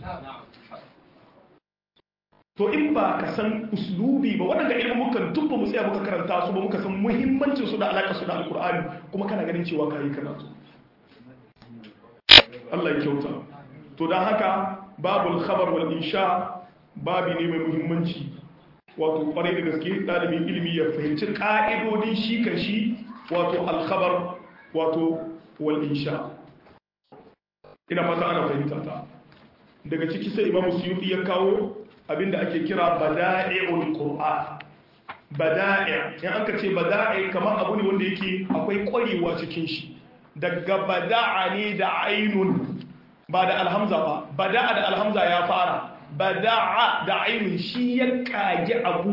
to in ba ka san uslubi ba waɗanda ilmukan duk ba mu tsaya muka karanta su ba muka san muhimmancin su da alaƙa su da alƙur'ani kuma kana ganin cewa ka yi karatu Allah ya kyauta to don haka babul khabar wal insha babi ne mai muhimmanci wato kwarai da gaske ɗalibin ilimi ya fahimci ƙa'idodin shi kan shi wato alkhabar wato wal insha ina fata ana fahimta ta daga ciki sai imamu suyuti ya kawo abinda ake kira bada'i'ul qur'an bada'i in aka ce bada'i kamar abu ne wanda yake akwai kwarewa cikin shi daga bada'a ne da ainun ba da alhamza ba bada'a da alhamza ya fara bada'a da ainun shi ya kage abu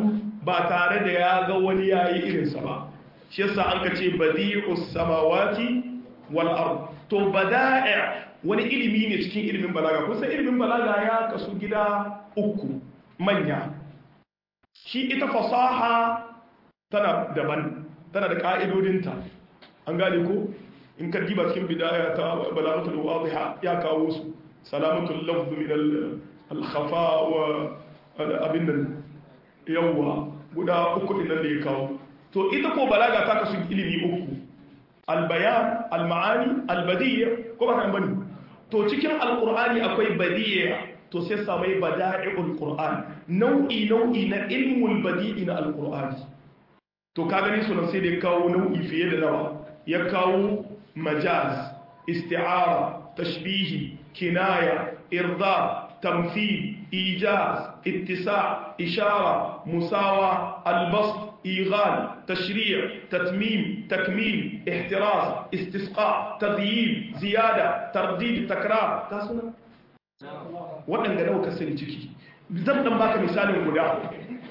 ba tare da ya ga wani yayi irinsa ba shi yasa an ka ce badi'us samawati wal ard to bada'i wani ilimi ne cikin ilimin balaga kusa ilimin balaga ya kasu gida uku manya shi ita fasaha tana daban tana da ka'idodinta an gane ko in ka diba cikin bidaya ta balagatul wadiha ya kawo su salamatul lafz min al khafa wa abin nan yawwa guda uku din nan da ya kawo to ita ko balaga ta kasu ilimi uku al bayan al ma'ani al badiyya ko ba kan bane to cikin alqur'ani akwai badiyya to sai samai bada'i'ul qur'an nau'i nau'i na ilmul badi'i na alqur'ani to ka gani sunan sai da ya kawo nau'i fiye da nawa ya kawo majaz isti'ara tashbihi kinaya irda tamthil ijaz ittisa ishara musawa albasط إيغال تشريع تتميم تكميل احتراز استسقاء تذييل زيادة ترديد تكرار تاسونا waɗanda nawa ka sani ciki zan dan baka misalin guda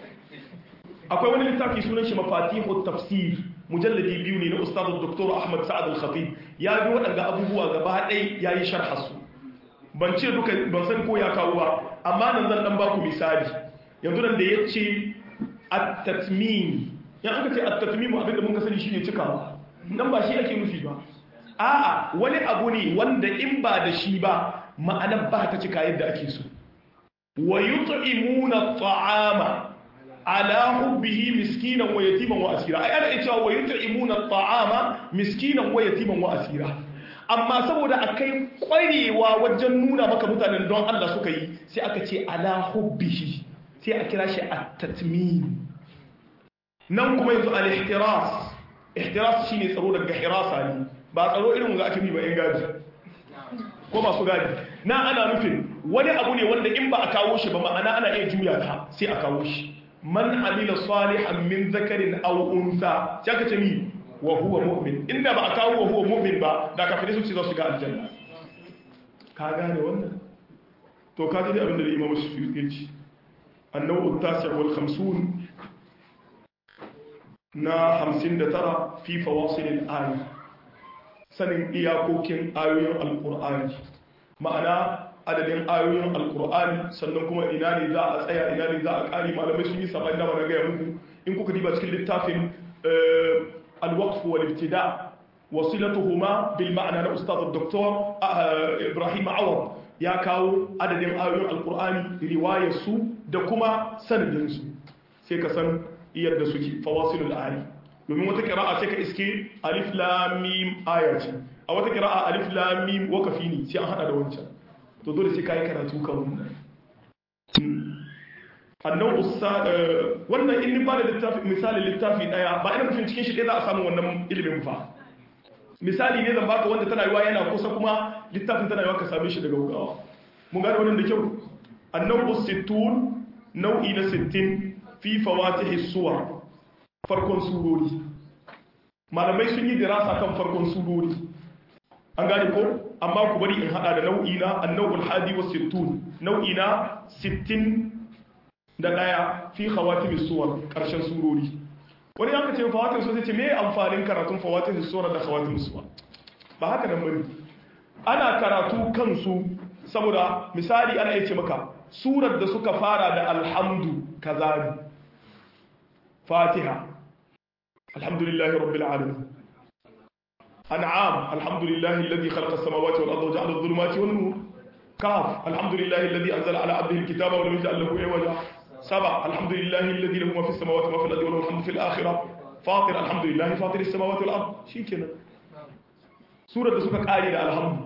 akwai wani littafi sunan shi mafatihu tafsir mujalladi biyu ne na ustaz dr ahmad sa'ad al-khatib ya bi waɗanda abubuwa gaba ɗaya yayi sharha su ban ce duka ban san ko ya kawo ba amma nan zan dan baku misali yanzu nan da yace at-tatmim yan aka ce at-tatmim abinda mun ka sani shine cikawa nan ba shi ake nufi ba a'a wani abu ne wanda in ba da shi ba ma'anar ba ta cika yadda ake so wa yut'imuna at'ama ala hubbihi miskinan wa yatiman wa asira ai ana cewa wa yut'imuna at'ama miskinan wa yatiman wa asira amma saboda akai kwarewa wajen nuna maka mutanen don Allah suka yi sai aka ce ala hubbihi sai a kira shi at-tatmim nan kuma yanzu al-ihtiras ihtiras shine tsaro daga hirasa ne ba tsaro irin wanda ake yi ba yan gadi ko masu gadi na ana nufin wani abu ne wanda in ba a kawo shi ba ma'ana ana iya juya ta sai a kawo shi man amila salihan min zakarin aw unsa sai aka ce mi wa huwa mu'min inda ba a kawo wa huwa mu'min ba da kafirai su ce za su ga aljanna ka gane wannan to ka ji abin da Imam Suyuti ya ce annawu at-tasi' wal 50 na 59 fi fawasil al-ayat sanin iyakokin ayoyin alkur'ani ma'ana adadin ayoyin alkur'ani sannan kuma ina ne za a tsaya ina ne za a ƙari malamai sun yi saban dama na gaya muku in kuka diba cikin littafin alwaqf wal ibtida wasilatuhuma bil ma'ana na ustaz dr ibrahim awad ya kawo adadin ayoyin alkur'ani riwayar su da kuma sanadin su sai ka san yadda suke fawasilul ayat domin wata kira'a sai ka iske alif lamim aya ce a wata kira'a alif lamim wakafi ne sai an hada da wancan to dole sai kai karatu kan wannan annan usta wannan in ba da littafi misali littafi daya ba ina nufin cikin shi ɗaya za a samu wannan ilimin fa misali ne zan baka wanda tana yiwa yana kusa kuma littafin tana yiwa ka same shi daga wugawa mun gane wannan da kyau annan usittun nau'i na 60 fi fawatihi suwar farkon surori malamai sun yi dirasa kan farkon surori an gane ko amma ku bari in hada da nau'i na annawul hadi wa sittun nau'i na 60 da daya fi khawatim suwar karshen surori wani yanka ce fawatin so sai ce me amfanin karatun fawatin suwar da khawatim suwar ba haka nan bane ana karatu kansu saboda misali ana yace maka surar da suka fara da alhamdu kaza fatiha الحمد لله رب العالمين أنعام الحمد لله الذي خلق السماوات والأرض وجعل الظلمات والنور كاف الحمد لله الذي أنزل على عبده الكتاب ولم يجعل له عوجا سبع الحمد لله الذي له ما في السماوات وما في الأرض وله الحمد في الآخرة فاطر الحمد لله فاطر السماوات والأرض شيء كده سورة سورة آية الحمد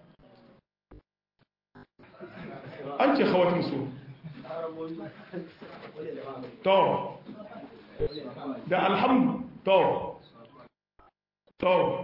أنت خواتم سورة تو ده الحمد تو تو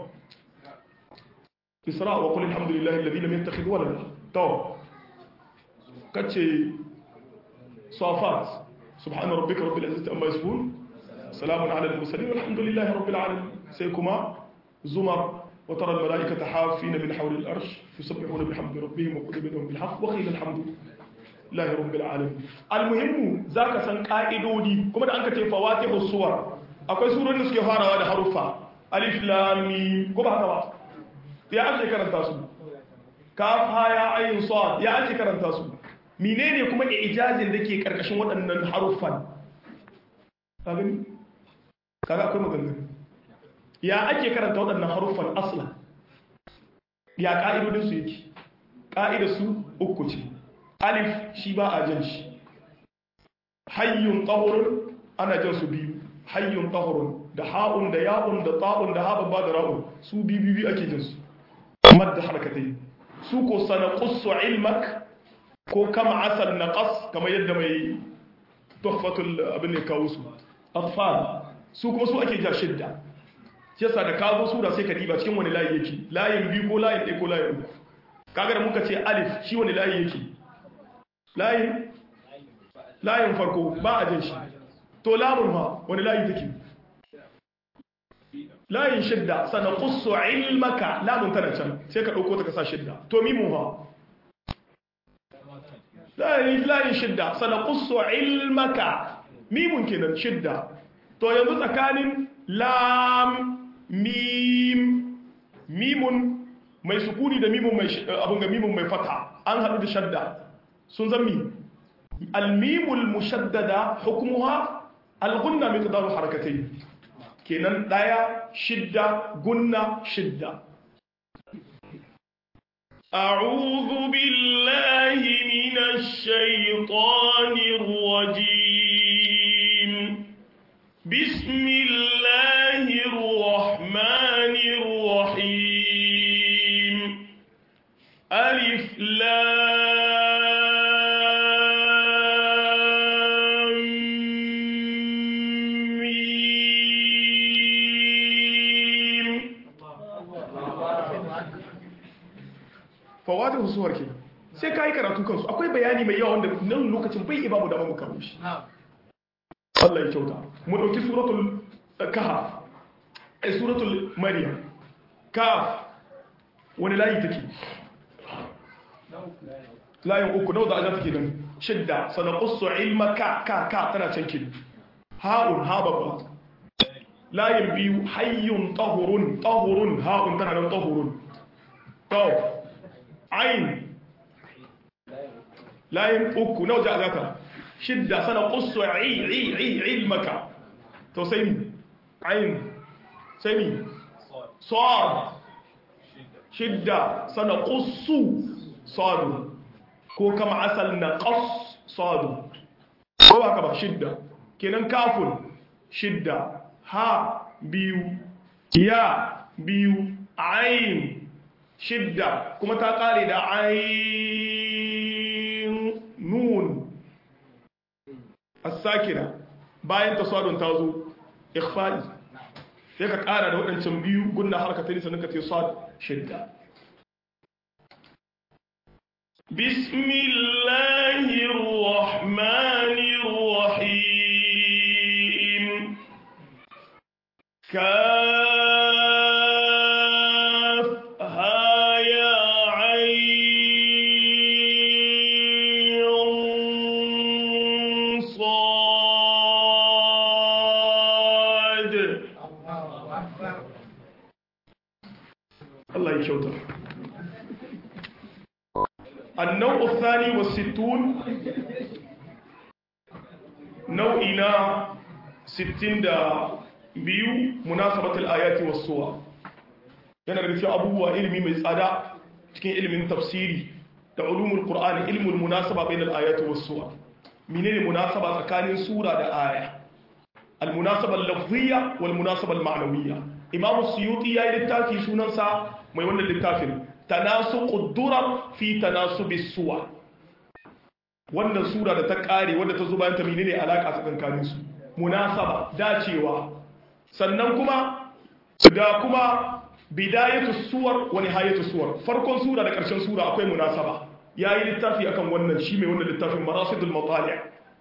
إسراء وقل الحمد لله الذي لم يتخذ ولدا تو كتشي صافات سبحان ربك رب العزة أما يصفون سلام على المرسلين والحمد لله رب العالمين سيكما زمر وترى الملائكة حافين من حول الأرش يسبحون بحمد ربهم وقل بينهم بالحق وقيل الحمد lillahi rabbil alamin almuhimmu zaka san ka'idodi kuma da an ka ce fawatihu suwar akwai surorin da suke farawa da haruffa alif lam mim ko ba haka ba ya ake karanta su kaf ha ya ayin sad ya ake karanta su menene kuma ijazin da ke karkashin waɗannan haruffan kaga kaga akwai maganganu ya ake karanta waɗannan haruffan asla ya ka'idodin su yake ka'idar su uku ce alif shi ba a jan shi hayyun tahurun ana jan su biyu hayyun tahurun da ha'un da ya'un da ta'un da ha babba da ra'un su biyu biyu ake jan su madda harkatai su ko sana qussu ilmak ko kama asal naqas kamar yadda mai tuhfatul abin ne kawo su atfal su kuma su ake ja shidda shi yasa da kawo sura sai ka diba cikin wani layi yake layin biyu ko layin ɗaya ko layin uku kaga da muka ce alif shi wani layi yake layin layin farko ba a jin shi to lamun ha wani layi take layin shidda sana qussu ilmaka lamun tana can sai ka dauko ta ka sa shidda to mimu ha layin layin shidda sana qussu ilmaka mimun kenan shidda to yanzu tsakanin lam mim mimun mai sukuni da mimun mai abun ga mimun mai fata an hadu da shadda sun zammi almimul mushaddada hukmuha algunna miqdaru harakatayn kenan daya shidda gunna shidda أعوذ بالله من الشيطان الرجيم بسم الله الرحمن الرحيم ألف لام ميم fawatihu suwar ke sai ka yi karatu kansu akwai bayani mai yawa wanda nan lokacin bai ibamu da mu kawo shi Allah ya kyauta mu dauki suratul kahf ai suratul maryam kaf wani layi take layin uku nawa za a take nan shidda sanaqussu ilmaka ka ka tana can kin ha'un ha babba layin biyu hayyun tahurun tahurun ha'un tana nan tahurun to ain layin uku nawa za a zata shidda sanaqussu ilmaka to sai mi ain sai mi sad shidda sanaqussu sadu ko kama asal na qas sadu ko ba ka ba shidda kenan kafun shidda ha biyu ya biyu ain shidda kuma ta kare da ain nun as-sakina bayan tasadun ta zo ikhfa'i sai ka kara da waɗancan biyu gunna harkatai sannan ka ce sad shidda بسم الله الرحمن الرحيم كافها يا عين صاد Allah ya kyauta النوع الثاني والستون نوعنا ستين دا بيو مناسبة الآيات والصور yana da cikin abubuwa ilimi mai tsada cikin ilimin tafsiri da ulumul qur'ani ilmul munasaba bainal ayati was suwar menene munasaba tsakanin sura da aya al munasaba al lafziyya wal munasaba al ma'nawiyya imam suyuti yayi littafi sunansa mai wannan littafin tanasuqud durar fi tanasubis suwar wannan sura da ta kare wanda ta zo bayan ta menene alaka tsakankanin su munasaba dacewa sannan kuma da kuma bidayatu suwar wa nihayatu suwar farkon sura da ƙarshen sura akwai munasaba yayi littafi akan wannan shi mai wannan littafin marasidul matali'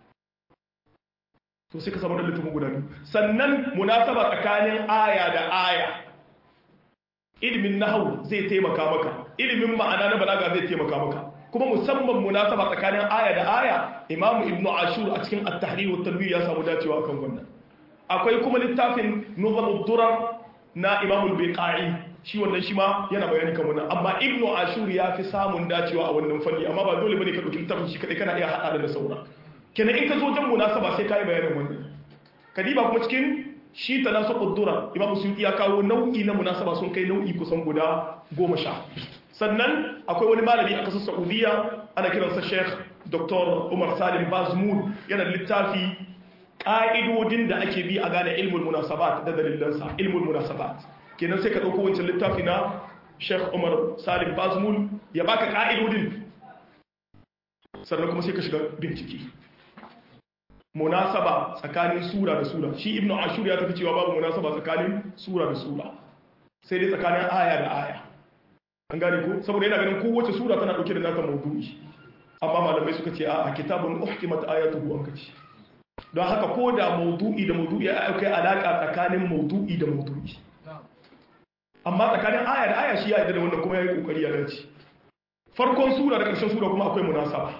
to sai ka samu da littafin guda biyu sannan munasaba tsakanin aya da aya ilimin nahwu zai taimaka maka ilimin ma'ana na balaga zai taimaka maka kuma musamman munasaba tsakanin aya da aya imam ibnu ashur a cikin at-tahrir wa tanwir ya samu dacewa akan wannan akwai kuma littafin nuzamud durar na imam al-biqai shi wannan shi ma yana bayani kan wannan amma ibnu ashur ya fi samun dacewa a wannan fanni amma ba dole bane ka dauki littafin shi kadai kana iya hada da saura kenan in ka zo jan munasaba sai kai bayanin wannan kadiba kuma cikin shi tanasuqud durar imam suyuti ya kawo nau'i na munasaba sun kai nau'i kusan guda goma sha sannan akwai wani malami a kasar saudiya ana kiransa sheikh dr umar salim bazmud yana da littafi ƙa'idodin da ake bi a gane ilmul munasabat da dalilansa ilmul munasabat kenan sai ka ɗauko wancan littafi na sheikh umar salim bazmud ya baka ƙa'idodin sannan kuma sai ka shiga bincike munasaba tsakanin sura da sura shi ibnu ashur ya tafi cewa babu munasaba tsakanin sura da sura sai dai tsakanin aya da aya an gane ko saboda yana ganin kowace sura tana dauke da nata maudu'i amma malamai suka ce a kitabun uhkimat ayatuhu an kace don haka ko da maudu'i da maudu'i ya kai alaka tsakanin maudu'i da maudu'i amma tsakanin aya da aya shi ya yarda da wannan kuma yayi kokari ya dace farkon sura da ƙarshen sura kuma akwai munasaba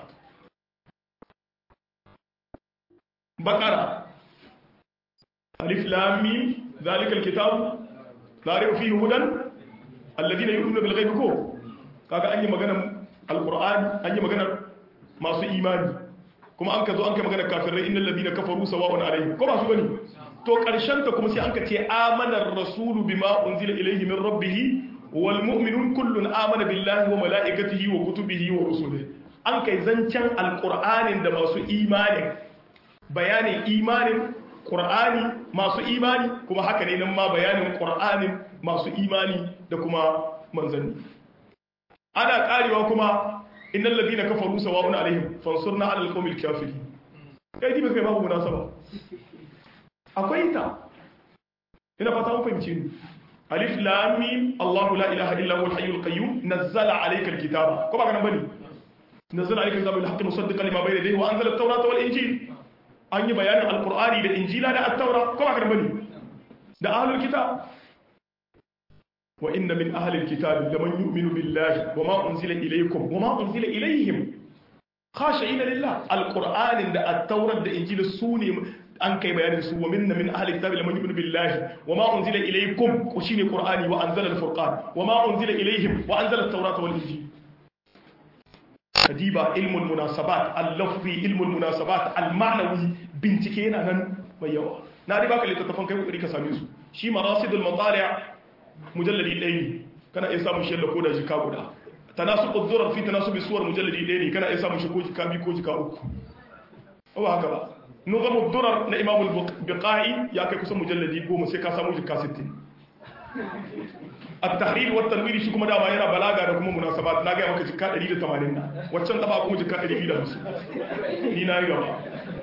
bakara alif lam mim zalikal kitab la rayba fihi hudan alladina yu'minuna bil ghaibi ko kaga an yi maganar alqur'ani an yi maganar masu imani kuma an ka zo an kai maganar kafirai innal ladina kafaru sawa'un alaihim ko ba su bane to karshen ta kuma sai an ka ce amana ar-rasulu bima unzila ilayhi min rabbih wal mu'minun kullun amana billahi wa malaikatihi wa kutubihi wa rusulihi an kai zancen alqur'anin da masu imani bayanin imanin qur'ani masu imani kuma haka ne nan ma bayanin qur'anin masu imani da kuma manzanni ana karewa kuma innal ladina kafaru sawa'un alaihim fansurna 'alal qawmil kafirin kai dibe kai babu munasaba akwai ta ina fata mun fahimce ni alif lam mim Allahu la ilaha illa huwal hayyul qayyum nazzala 'alayka alkitaba ko ba kana bane nazzala 'alayka alkitaba bil haqqi musaddiqan lima bayna yadayhi wa anzala at-taurata wal injil an yi bayanin alqur'ani da injila da at-taura ko ba kana bane da ahlul kitab وإن من أهل الكتاب لمن يؤمن بالله وما أنزل إليكم وما أنزل إليهم خاشعين لله القرآن دا التوراة دا إنجيل السوني أن كي بيان سوى من من أهل الكتاب لمن يؤمن بالله وما أنزل إليكم وشين القرآن وأنزل الفرقان وما أنزل إليهم وأنزل التوراة والإنجيل كديبا علم المناسبات اللفظي علم المناسبات المعنوي بنتكينا نن ميوا نادي باك اللي تتفهم كيف يريك ساميسو شي مراصد المطالع mujalladi ɗaya ne kana iya samun shi ko da jika guda tanasu ƙuddurar fi tanasu bisuwar mujalladi ɗaya ne kana iya samun shi ko jika biyu ko jika uku ba haka ba nuzamu durar na imamul biqai ya kai kusan mujalladi goma sai ka samu jika 60 at-tahrir wa tanwir shi kuma dama yana balaga da kuma munasabat na ga maka jika 180 na waccan daba kuma jika 250 ni na yi gaba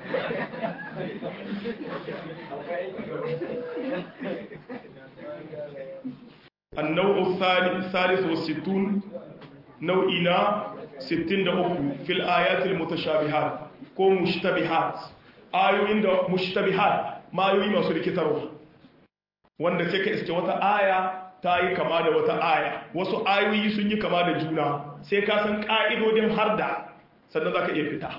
النوع الثالث والستون نوعنا ستين دقوق في الآيات المتشابهات كو مشتبهات آيوين دا مشتبهات ما يوي ما سوري كتارو wanda sai ka iske wata aya ta yi kama da wata aya wasu ayoyi sun yi kama da juna sai ka san ƙa'idodin har da sannan za ka iya fita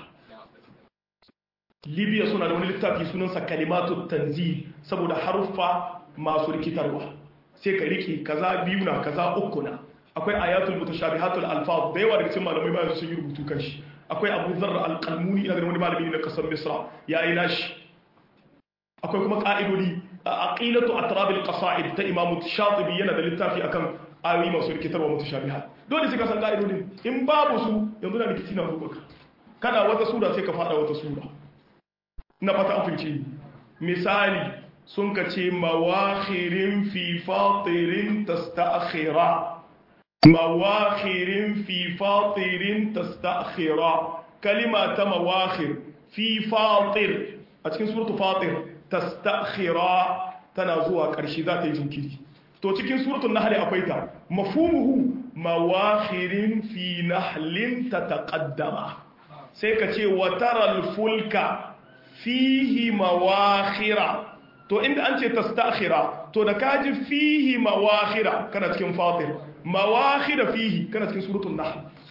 libya suna da wani littafi sunansa kalimatu tanzi saboda haruffa masu rikitarwa sai ka rike kaza biyu na kaza uku na akwai ayatul mutashabihatul alfaz da yawa daga cikin malamai bayan sun yi rubutu kan shi akwai Abu Dharr al-Qalmuni ina da wani malami ne na kasar Misra yayi nashi akwai kuma ka'idodi aqilatu atrab al-qasaid ta Imam Shatibi yana da littafi akan ayoyi masu rikitarwa mutashabihat dole sai ka san ka'idodin in babu su yanzu na rikici na rubuka kana wata sura sai ka fada wata sura na fata an fahimci misali sun ka ce mawakhirin fi fatirin tasta'khira mawakhirin fi fatirin tasta'khira kalima ta mawakhir fi fatir a cikin suratu fatir tasta'khira tana zuwa ƙarshe za ta yi jinkiri to cikin suratul nahl akwai ta mafhumuhu mawakhirin fi nahlin tataqaddama sai ka ce wa taral fulka fihi mawakhira to inda an ce tastakhira to da kaji fihi mawakhira kana cikin fatir mawakhira fihi kana cikin suratul nahl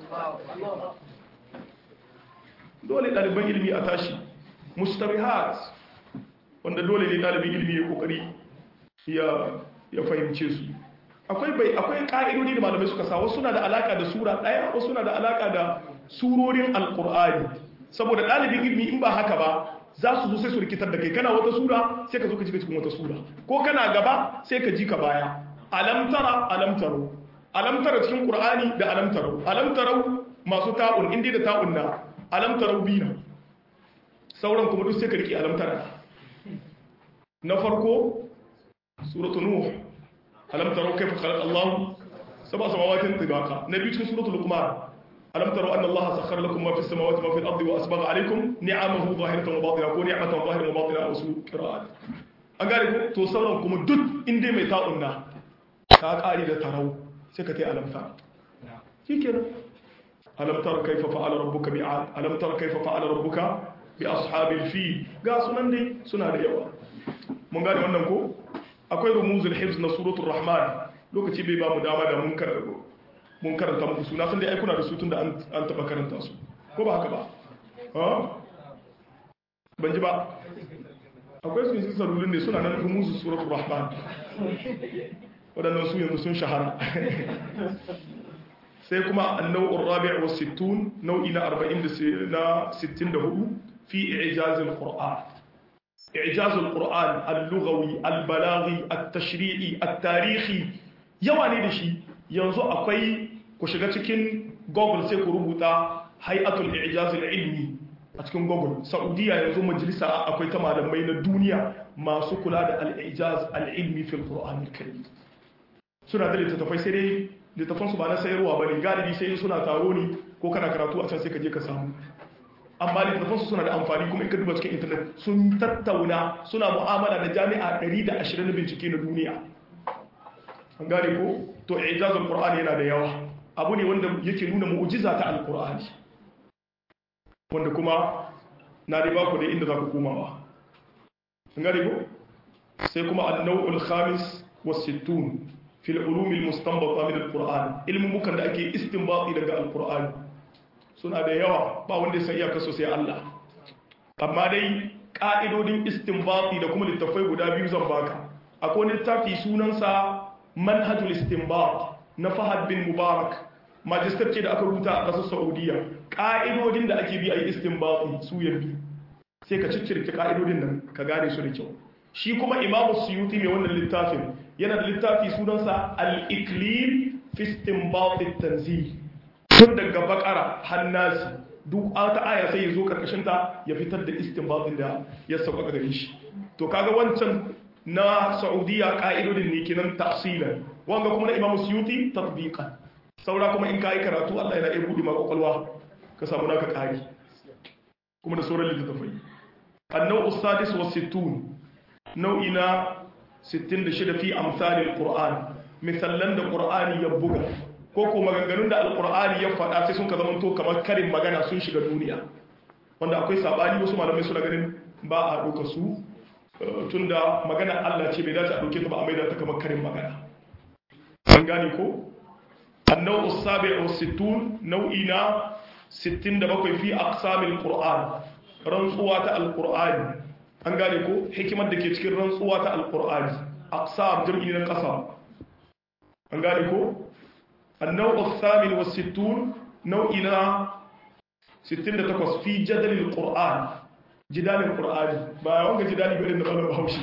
dole ɗaliban ilimi a tashi mustabihat wanda dole ne ɗalibin ilimi ya kokari ya fahimce su akwai bai akwai ka'idodi da malamai suka sa wasu suna da alaka da sura ɗaya wasu suna da alaka da surorin alkur'ani saboda ɗalibin ilimi in ba haka ba za su zo sai su rikitar da kai kana wata sura sai ka zo ka ji cikin wata sura ko kana gaba sai ka ji ka baya alam tara alam taro alam tara cikin qur'ani da alam taro alam taro masu ta'un indi da ta'un na alam taro bina sauran kuma duk sai ka riki alam tara na farko suratul nuh alam taro kayfa khalaqa Allah sab'a samawatin tibaqa nabi cikin suratul luqman ألم تروا أن الله سخر لكم ما في السماوات وما في الأرض وأسبغ عليكم نعمه ظاهرة وباطنة كون نعمة ظاهرة وباطنة أو سوء قراءات أقارب تو سورة كم دد إن دي ميتاؤنا كاقاري دا تروا سكتي ألم ترى كيكنا ألم ترى كيف فعل ربك بعاد ألم ترى كيف فعل ربك بأصحاب الفيل قال سنن دي سنة دي يوا من قال wannan ko akwai rumuzul hifz na suratul rahman lokaci bai ba mu dama da mun karanta mun karanta muku suna sun dai aikuna da su tun da an taba karanta su ko ba haka ba ban ji ba akwai su yin salulun ne suna nan rumuzu suratul rahman waɗannan su yanzu sun shahara sai kuma annau'ur rabi' wa sittun nau'i na 40 na 64 fi i'jazil qur'an i'jazul qur'an al-lughawi al-balaghi at-tashri'i at-tarihi yawa ne da shi yanzu akwai ku shiga cikin google sai ku rubuta hay'atul i'jaz ilmi a cikin google saudiya yanzu majalisa akwai ta malamai na duniya masu kula da al-i'jaz al-ilmi fil qur'an al-karim suna da littattafai sai dai littattafan su ba na sayarwa bane galibi sai suna taro ne ko kana karatu a can sai ka je ka samu amma littattafan su suna da amfani kuma in ka duba cikin internet sun tattauna suna mu'amala da jami'a 120 na bincike na duniya an gane ko to ijazul qur'ani yana da yawa abu ne wanda yake nuna mu'jiza ta alqur'ani wanda kuma na riba ku da inda za ku komawa an gane ko sai kuma an-naw'ul khamis was-sittun fi al-ulum al-mustanbata min al-qur'an ilmin mukan da ake istinbati daga al-qur'ani suna da yawa ba wanda ya san iyakar sai Allah amma dai ka'idodin istinbati da kuma littafai guda biyu zan baka akwai littafi sunansa manhajul istinbat na Fahad bin Mubarak majistar ce da aka rubuta a ƙasar Saudiya ƙa'idodin da ake bi a yi istinbat su ya bi sai ka ciccirke ƙa'idodin nan ka gane su da kyau shi kuma Imam Suyuti mai wannan littafin yana da littafi sunansa al-Iklil fi istinbat at-tanzil tun daga bakara hannasi duk ta aya sai ya zo karkashin ta ya fitar da istinbatin da ya sauka gare shi to kaga wancan na saudiya ka'idodin ne kenan tafsilan wanga kuma na imamu suyuti tatbiqan saura kuma in kai karatu Allah yana iya bude maka kwakwalwa ka samu naka kari kuma da sauran littattafai annau usadis wa sittun nau'i na 66 fi amsalil qur'an misallan da qur'ani ya buga ko ko maganganun da alqur'ani ya faɗa sai sun ka zama to kamar karin magana sun shiga duniya wanda akwai sabani wasu malamai suna ganin ba a ɗauka su tunda magana Allah ce bai dace a dauke ta ba a maida ta kamar karin magana an gane ko annau usabi wa sittun nau'i na 67 fi aqsamil qur'an rantsuwa ta alqur'ani an gane ko hikimar da ke cikin rantsuwa ta alqur'ani aqsam jam'i na qasam an gane ko annau usamin wa sittun nau'i na 68 fi jadalil qur'an jidalin ƙur'ani ba wanga jidali ba da ɓarar haushi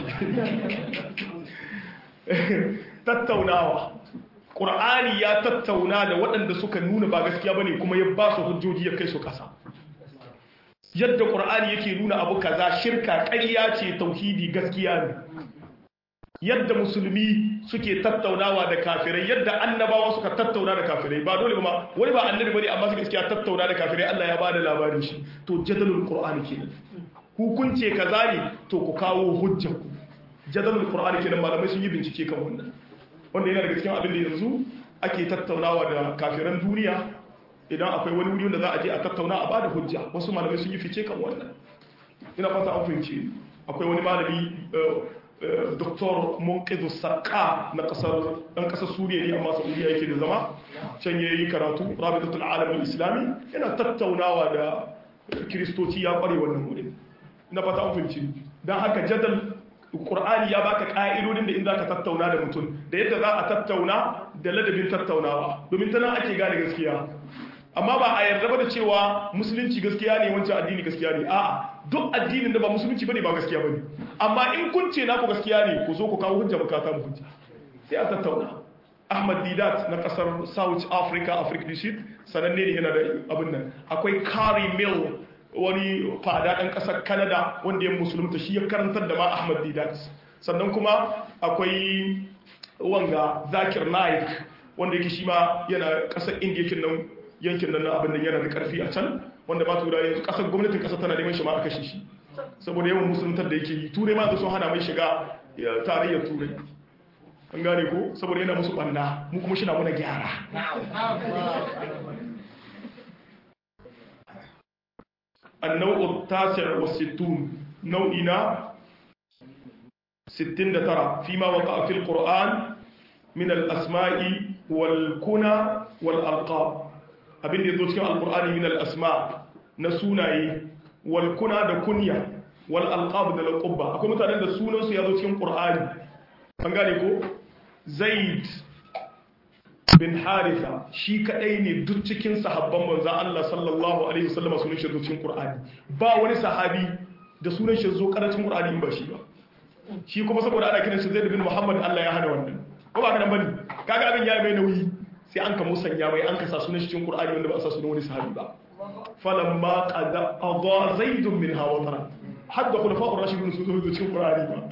tattaunawa ƙur'ani ya tattauna da waɗanda suka nuna ba gaskiya ba ne kuma ya ba su hujjoji ya kai su ƙasa yadda ƙur'ani yake nuna abu kaza shirka ƙarya ce tauhidi gaskiya ne yadda musulmi suke tattaunawa da kafirai yadda annabawa suka tattauna da kafirai ba dole ba ma wani ba annabi bane amma suka gaskiya tattauna da kafirai Allah ya bada labarin shi to jadalul qur'ani kenan hukunce kaza ne to ku kawo hujjar ku jadalul qur'ani kenan malamai sun yi bincike kan wannan wanda yana daga cikin abin da yanzu ake tattaunawa da kafiran duniya idan akwai wani wuri wanda za a je a tattauna a bada hujja wasu malamai sun yi fice kan wannan ina fata an fahimce akwai wani malami Dr. Munqidu Sarqa na kasar dan kasar Suriya ne amma Saudiya yake da zama can yayi karatu Rabitatul Alam Islami yana tattaunawa da Kiristoci ya kware wannan wurin na fata an fahimci dan haka jadal Qur'ani ya baka ka'idodin da in zaka tattauna da mutum da yadda za a tattauna da ladabin tattaunawa domin tana ake gane gaskiya amma ba a yarda ba da cewa musulunci gaskiya ne wancan addini gaskiya ne a'a duk addinin da ba musulunci bane ba gaskiya bane amma in kun ce naku gaskiya ne ku zo ku kawo hujja bukata mu hujja sai a tattauna Ahmad Didat na kasar South Africa Africa du Sud sananne ne yana da abin nan akwai Carrie Mill wani fada ɗan ƙasar Canada wanda ya musulunta shi ya karantar da ma Ahmad Didat sannan kuma akwai wanga Zakir Naik wanda yake shi ma yana ƙasar India kin nan yankin nan abin nan yana da ƙarfi a can wanda ba tura yanzu ƙasar gwamnatin ƙasar tana neman shi ma aka shi saboda yawan musuluntar da yake yi turai ma da sun hana mai shiga tarayyar turai an gane ko saboda yana musu ɓanna mu kuma shi na muna gyara النوع التاسع والستون نوعنا ستين ترى فيما وقع في القرآن من الأسماء والكنى والألقاب abin da ya zo cikin alkur'ani min al'asma na sunaye wal kuna da kunya wal alqab da laqabba akwai mutanen da sunansu ya zo cikin qur'ani an gane ko zaid bin haritha shi kadai ne duk cikin sahabban manzon Allah sallallahu alaihi wasallam sunan shi zo cikin qur'ani ba wani sahabi da sunan shi zo karatun qur'ani in ba shi ba shi kuma saboda ana kiran shi zaid bin muhammad Allah ya hana wannan ko ba kana bane kaga abin ya mai nauyi sai an ka musanya mai an ka sa sunan cikin Qur'ani wanda ba a sa sunan wani sahabi ba falamma qada adha zaidun minha watara hadda khulafa'ur rashidun sun zo cikin Qur'ani ba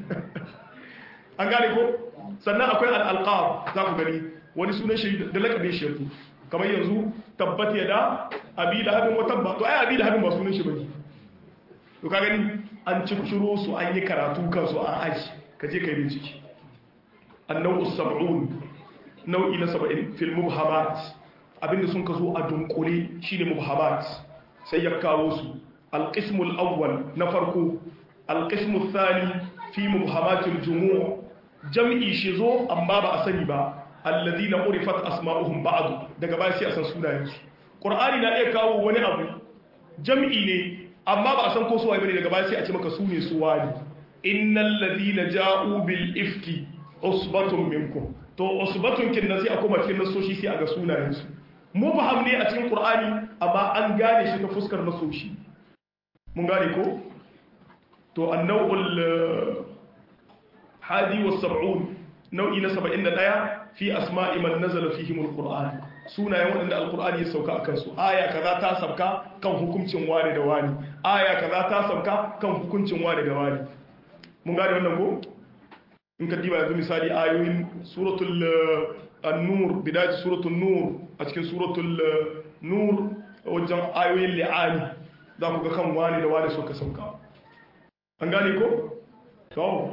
an gane ko sannan akwai al-alqab za ku gani wani sunan shi da lakabin shi yanzu kamar yanzu tabbat yada abi lahabin wa tabba to ai abi lahabin ba sunan shi bane to ka gani an cikiro su an yi karatu kansu an aji ka je kai bincike annabu sab'un nau'i na saba'in fil mubhamat abinda sun ka zo a dunkule shine mubhamat sai ya kawo su alqismul awwal na farko alqismul thani fi mubhamatil jumu' jam'i shi zo amma ba a sani ba alladhina urifat asma'uhum ba'd daga baya sai a san sunayen su qur'ani na iya kawo wani abu jam'i ne amma ba a san ko su waye bane daga baya sai a ce maka su ne su wani innal ladina ja'u bil ifki usbatun minkum to usbatun kin nasi a kuma cikin nasoshi sai a ga sunayensu mu faham ne a cikin qur'ani amma an gane shi ta fuskar nasoshi mun gane ko to annawul hadi was sab'un nau'i na 71 fi asma'i man nazala fihim alquran sunayen wadanda alqur'ani ya sauka akan su aya kaza ta sauka kan hukuncin wani da wani aya kaza ta sauka kan hukuncin wani da wani mun gane wannan ko in ka diba yanzu misali ayoyin suratul an-nur bidayat suratul nur a cikin suratul nur wajen ayoyin li'ani za ku ga kan wani da wani suka sauka an gane ko to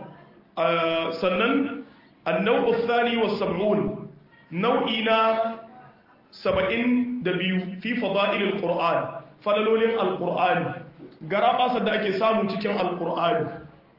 sannan an-naw'u ath-thani was-sab'un nau'i na 72 fi fada'il al-qur'an falalolin al-qur'ani garaba da ake samu cikin al-qur'ani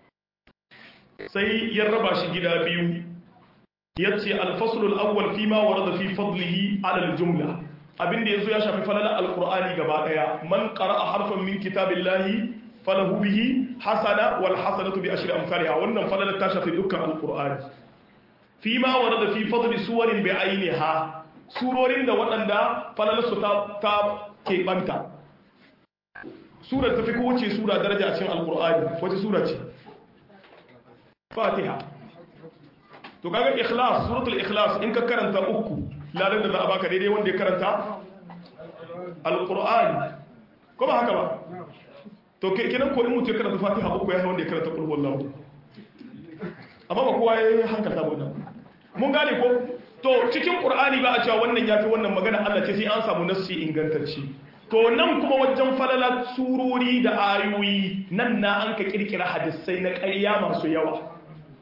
sai ya raba shi gida biyu ya ce alfasulul awwal fi ma warada fi fadlihi ala aljumla abinda yazo ya shafi falalar alqur'ani gaba daya man qara'a harfan min kitabillahi falahu bihi hasana wal hasanatu bi ashri amsalha wannan falalar ta shafi dukkan alqur'ani fi ma warada fi fadli suwarin bi ainiha surorin da waɗanda falalar su ta ta keɓanta surar ta fi kowace sura daraja a cikin alqur'ani wace sura ce fatiha to kaga ikhlas suratul ikhlas in ka karanta uku ladan da za a baka daidai wanda ya karanta alqur'ani ko ba haka ba to kenan ko in mutum ya karanta fatiha uku ya wanda ya karanta qul huwallahu amma ba kowa ya hankalta ba wannan mun gane ko to cikin qur'ani ba a cewa wannan yafi wannan magana Allah ce sai an samu nassi ingantacce to nan kuma wajen falala surori da ayoyi nan na an ka kirkira hadisai na ƙarya masu yawa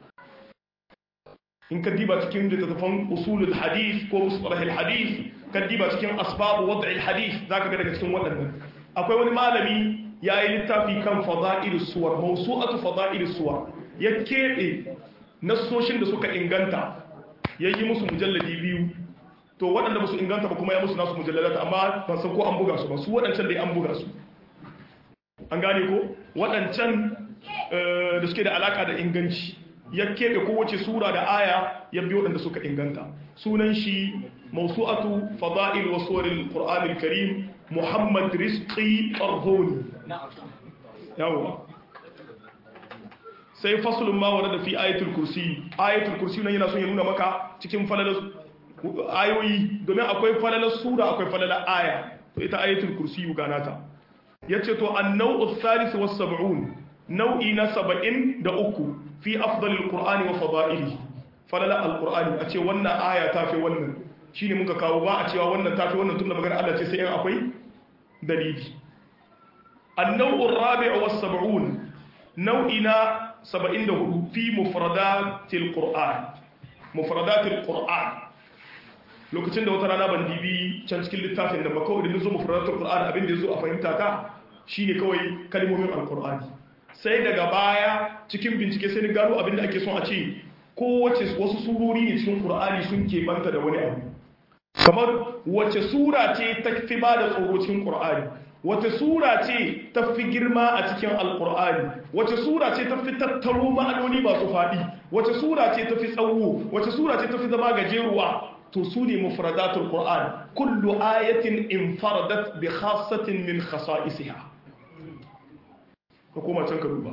in ka diba cikin littattafan usulul hadith ko musalahil hadith ka diba cikin asbabu wad'il hadith zaka ga daga cikin waɗannan akwai wani malami yayi littafi kan fada'ilus suwar mawsu'atu fada'ilus suwar ya keɓe nassoshin da suka inganta ya yi musu mujalladi biyu to waɗanda ba su inganta ba kuma ya musu nasu mujalladata amma ban san ko an buga su ba su waɗancan dai an buga su an gane ko waɗancan da suke da alaka da inganci ya keɓe kowace sura da aya ya biyo waɗanda suka inganta sunan shi mawsu'atu fada'il wa suwaril qur'anil karim muhammad rizqi qarhoni yawa sai faslun ma warada fi ayatul kursi ayatul kursi nan yana son ya nuna maka cikin falalar ayoyi domin akwai falalar sura akwai falalar aya to ita ayatul kursi ganata yace to an-naw'u thalith was sab'un nau'i na 73 fi afdalil qur'ani wa fada'ilihi falala alqur'ani a ce wannan aya ta fi wannan shine muka kawo ba a cewa wannan ta fi wannan tunda magana Allah ce sai in akwai dalili an-naw'u ar-rabi'u was sab'un nau'i na 74 fi mufradatil qur'an mufradatil qur'an lokacin da wata rana ban dibi can cikin littafin da ba kawai da nazo mufradatul qur'an abin da yazo a fahimta ta shine kawai kalmomin alqur'ani sai daga baya cikin bincike sai ni gano abin da ake son a ce kowace wasu surori ne cikin qur'ani sun keɓanta da wani abu kamar wace sura ce ta fi ba da tsoro cikin qur'ani wace sura ce ta fi girma a cikin alqur'ani wace sura ce ta fi tattaro ma'anoni masu faɗi wace sura ce ta fi tsawo wace sura ce ta fi zama gajeruwa to su ne mufradatul qur'an kullu ayatin infaradat bi khassatin min khasa'isiha ka koma can ka duba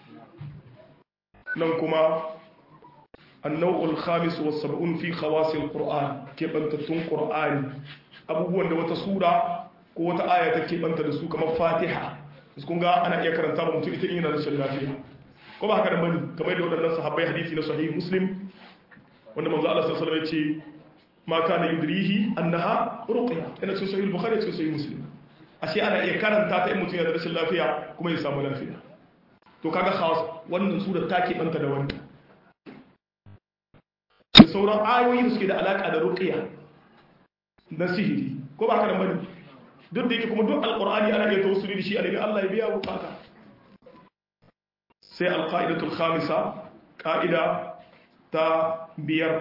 nan kuma annau'ul khamis was sab'un fi khawasil qur'an ke bantattun qur'ani abubuwan da wata sura ko wata aya ta ke banta da su kamar fatiha kun ga ana iya karanta ba mutum ita yana da shan lafiya ko ba haka da bani kamar da waɗannan sahabbai hadisi na sahih muslim wanda manzo Allah sallallahu alaihi wasallam ya ce ma kana yudrihi annaha ruqya ina cikin sahih bukhari cikin sahih muslim ashe ana iya karanta ta in mutum yana da rashin lafiya kuma ya samu lafiya to kaga khas wannan sura ta ke banta da wannan da sauran ayoyi da suke da alaka da ruqya na sihiri ko ba ka da bane duk da yake kuma duk alqur'ani ana iya tawassuli da shi a Allah ya biya bukata sai alqaidatul khamisa qa'ida ta biyar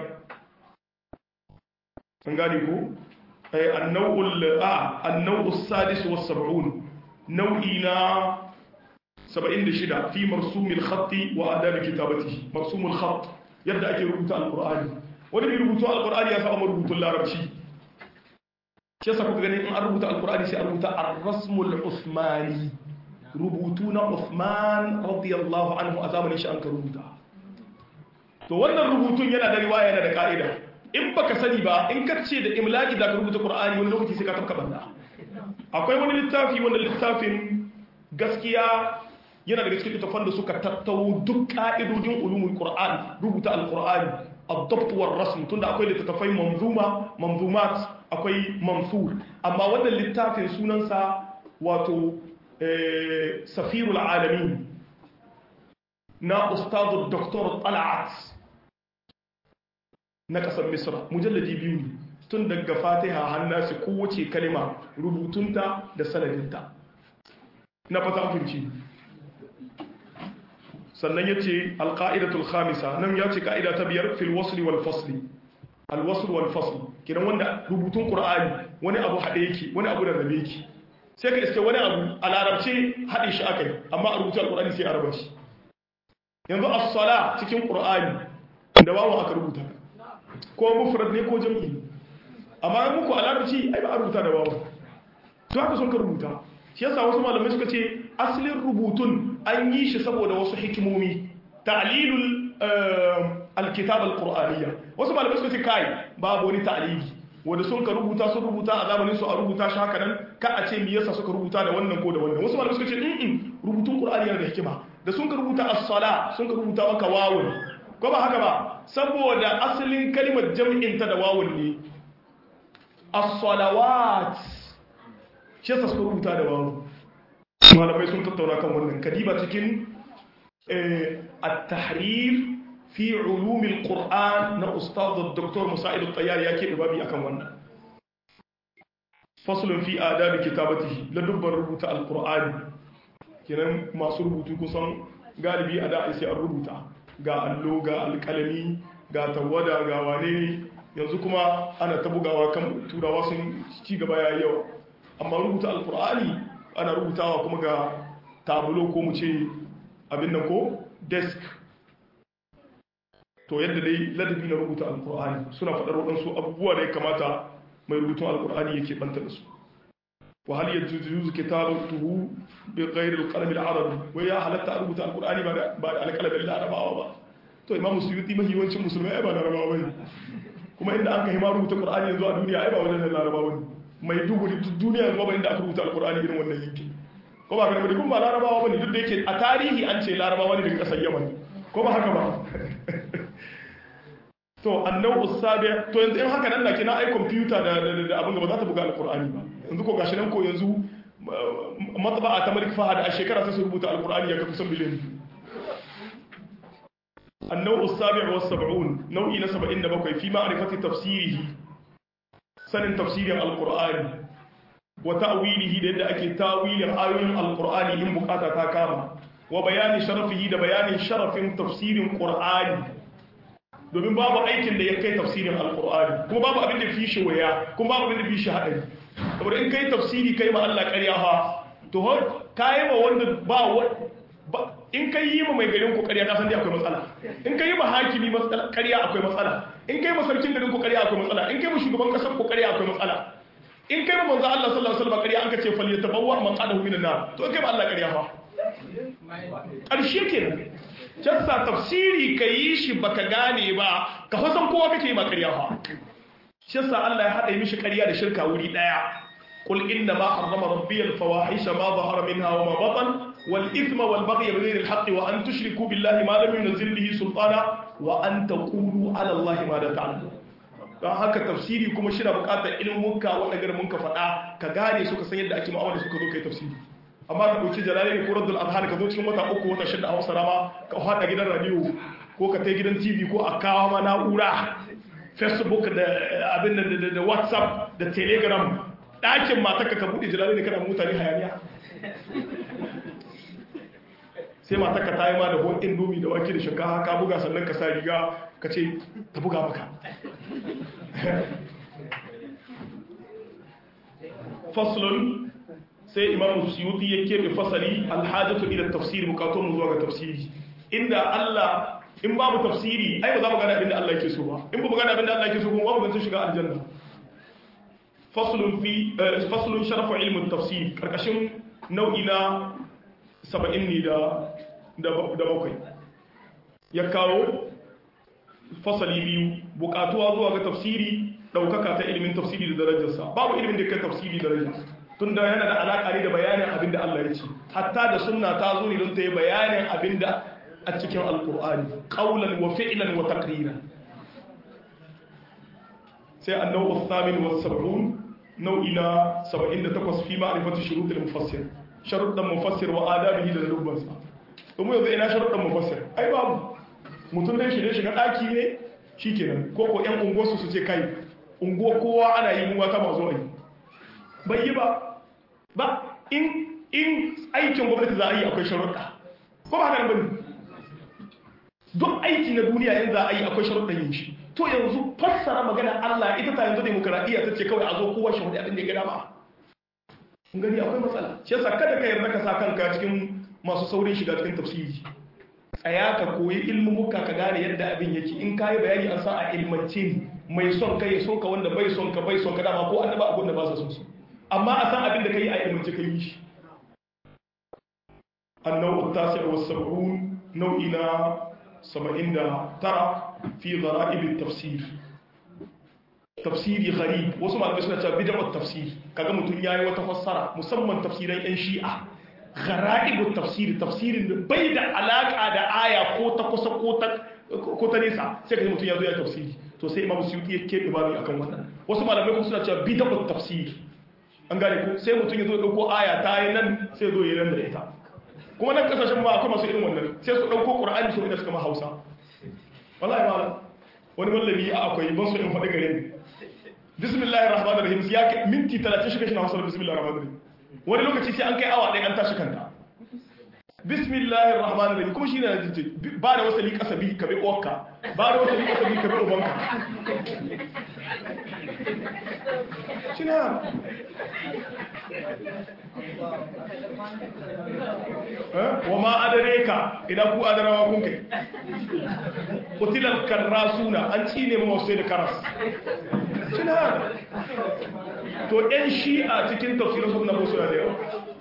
an gane ko annau'ul a annau'us sadis was sab'un nau'i na 76 fi marsumil khatti wa adab kitabatihi marsumul khatt yadda ake rubuta alqur'ani wani bai rubuta alqur'ani ya saba rubutun larabci shi yasa kuka ganin in an rubuta alqur'ani sai a rubuta ar-rasmul usmani rubutu na Uthman radiyallahu anhu a zamanin shi an ka rubuta to wannan rubutun yana da riwaya yana da ka'ida in baka sani ba in ka ce da imlaki da ka rubuta qur'ani wani lokaci sai ka tafka banda akwai wani littafi wanda littafin gaskiya yana daga cikin littafan da suka tattaro duk ka'idodin ulumul qur'an rubuta alqur'ani ad-dabt war rasm tunda akwai littafai manzuma manzumat akwai mansur amma wannan littafin sunansa wato safirul alamin na ustadu doktor tal'at na kasar misra mujalladi biyu ne tun daga fatiha hannasi kowace kalima rubutunta da sanadinta na fata kunci sannan ya ce alƙa'idatul khamisa nan ya ce ka'ida ta biyar fil wasli wal fasli alwasul wal fasli kiran wanda rubutun qur'ani wani abu haɗe yake wani abu da rabe yake sai ka iske wani abu a larabce haɗe shi aka yi amma a rubuta alƙur'ani sai a raba shi yanzu as-sala cikin ƙur'ani da wawan aka rubuta ko mufrad ne ko jam'i amma muku a larabci ai ba a rubuta da wawan to haka sun ka rubuta shi yasa wasu malamai suka ce asalin rubutun an yi shi saboda wasu hikimomi ta'lilul alkitab alqur'aniyya wasu malamai suka ce kai babu wani ta'lili wanda sun ka rubuta sun rubuta a zamanin su a rubuta shi haka nan ka a ce me yasa suka rubuta da wannan ko da wannan wasu malamai suka ce in rubutun qur'ani yana da hikima da sun ka rubuta as-sala sun ka rubuta maka wawun ko ba haka ba saboda asalin kalimar jam'in ta da wawun ne as-salawat shi yasa suka rubuta da wawun malamai sun tattauna kan wannan kadiba cikin at-tahrif fi ulumil qur'an na ustad dr musa'id at-tayyar yake da babi akan wannan faslun fi adab kitabatihi la dubbar rubuta al-qur'ani kenan masu rubutu kusan galibi a da'i sai an rubuta ga allo ga alkalami ga tawada ga wane ne yanzu kuma ana ta bugawa kan turawa sun ci gaba ya yawa amma rubuta alkur'ani ana rubutawa kuma ga tabulo ko mu ce abin nan ko desk to yadda dai ladabi na rubuta alkur'ani suna faɗar waɗansu abubuwa da ya kamata mai rubutun alkur'ani yake banta da su wa hal yajuzu kitabatuhu bi ghayri al-qalam al-arabi wai ya halatta a rubuta alkur'ani ba da ba da alƙalamin larabawa ba to imamu suyuti mahiwancin musulmai ai ba larabawa bane kuma inda aka hima rubuta qur'ani yanzu a duniya ai ba wajen larabawa bane mai duguri duk duniya yanzu ba inda aka rubuta alkur'ani irin wannan yankin ko ba ga da kuma larabawa bane duk da yake a tarihi an ce larabawa ne daga kasar yaman ko ba haka ba to annau usabi to yanzu in haka nan na kina ai computer da da abin da ba za ta buga alqur'ani ba yanzu ko gashi nan ko yanzu matba'a ta malik fahad a shekara sai su rubuta alqur'ani ya kusan biliyan annau usabi wa 70 nau'i na 77 fi ma'rifati tafsirihi sanin tafsirin alqur'ani wa ta'wilihi da yadda ake tawilin ayoyin alqur'ani in bukata ta kama wa bayani sharafihi da bayanin sharafin tafsirin qur'ani domin babu aikin da ya kai tafsirin alkur'ani kuma babu abin da fi shi waya kuma babu abin da fi shi haɗari saboda in kai tafsiri kai ma Allah ƙarya ha to ka yi ma wanda ba in kai yi ma mai garin ku ƙarya ka san dai akwai matsala in kai ma hakimi matsala ƙarya akwai matsala in kai ma sarkin garin ku ƙarya akwai matsala in kai ma shugaban ƙasar ku ƙarya akwai matsala in kai ma manzo Allah sallallahu alaihi wasallam ƙarya an ka ce fal yatabawwa man qadahu minan nar to kai ma Allah ƙarya fa ƙarshe kenan jassa tafsiri ka yi shi baka gane ba ka fasan kowa kake yi makarya ba shassa Allah ya haɗa mishi ƙarya da shirka wuri ɗaya قل إنما حرم ربي الفواحش ما ظهر منها وما بطن والإثم والبغي بغير الحق وأن تشركوا بالله ما لم ينزل به سلطانا وأن تقولوا على الله ما لا تعلمون don haka tafsiri kuma shi na bukatar ilmunka wanda garin ka faɗa ka gane su ka san yadda ake ma'amala suka zo kai tafsiri amma ka ɗauki jalali ko raddul azhar ka zo cikin wata uku wata shida a hausa rama ka haɗa gidan radio ko ka tai gidan tv ko a kawo ma na'ura facebook da abin da whatsapp da telegram ɗakin matarka ka buɗe jalali da kana mutane hayaniya sai matarka ta yi ma da hon indomi da wake da shinkafa ka buga sannan ka sa riga ka ce ta buga maka faslun sai imamu suyuti ya keɓe fasali alhajatu ila tafsiri bukatun mu zuwa ga tafsiri inda Allah in babu tafsiri ai ba za mu gane abin da Allah yake so ba in ba mu gane abin da Allah yake so kuma babu ganin shiga aljanna faslun fi faslun sharafu ilmin tafsir karkashin nau'i na 70 ne da da bakwai ya kawo fasali biyu bukatuwa zuwa ga tafsiri daukaka ta ilimin tafsiri da darajarsa babu ilimin da kai tafsiri daraja tunda yana da alaka ne da bayanin abin da Allah ya ce hatta da sunna ta zo ne don ta yi bayanin abin da a cikin alkur'ani qaulan wa fi'lan wa taqriran sai annawu thamin wa sab'un nau'i na 78 fi ma'rifati shurut al-mufassir sharuɗan mufassir wa adabihi da lubbansa kuma yanzu ina sharuɗan mufassir ai babu mutum dai shirye shiga ɗaki ne shikenan ko ko ƴan unguwarsu su ce kai unguwa kowa ana yi mu wata mazo ai bai yi ba ba in in aikin gwamnati za a yi akwai sharuɗa ko ba haka bane duk aiki na duniya in za a yi akwai sharuɗan yin shi to yanzu fassara magana Allah ita ta yanzu demokradiyya ta ce kawai a zo kowa shi wani abin da ya gada ba kun gani akwai matsala shi yasa kada ka yarda ka sa kanka cikin masu saurin shiga cikin tafsiri tsaya ka koyi ilmumuka ka gane yadda abin yake in kayi bayani an sa a ilmance ne mai son ka ya so ka wanda bai son ka bai son ka dama ko annaba abin da ba sa son su amma a san abin da kai a ilmance ka yi shi annau tasi wa sab'un nau'i na 79 fi dhara'ib tafsir tafsiri gharib wasu malamai suna cewa bid'at tafsir kaga mutun yayi wata fassara musamman tafsiran yan shi'a ghara'ib tafsir tafsirin da bai da alaka da aya ko ta kusa ko ta ko ta nesa sai kaga mutun yazo ya tafsiri to sai imamu suyuti ya kebe babu akan wannan wasu malamai kuma suna cewa bid'at tafsir an gane ko sai mutun yazo dauko aya ta yi nan sai zo yi nan da ita kuma nan kasashen ma akwai masu irin wannan sai su dauko qur'ani su ina suka ma hausa wallahi malam wani mallami a akwai ban so in faɗi gare ni bismillahir rahmanir rahim ya kai minti 30 shi kashi na hausa bismillahir rahmanir rahim wani lokaci sai an kai awa ɗaya an tashi kanta bismillahir rahmanir rahim kuma shine na jinje ba da wasali kasabi ka bi uwarka ba da wasali kasabi ka bi ubanka shine wa ma adareka idan ku adarawa kun kai kutilal karrasuna an cine mu sai da karas shine to ɗan shi'a cikin tafsirin su na musu da yawa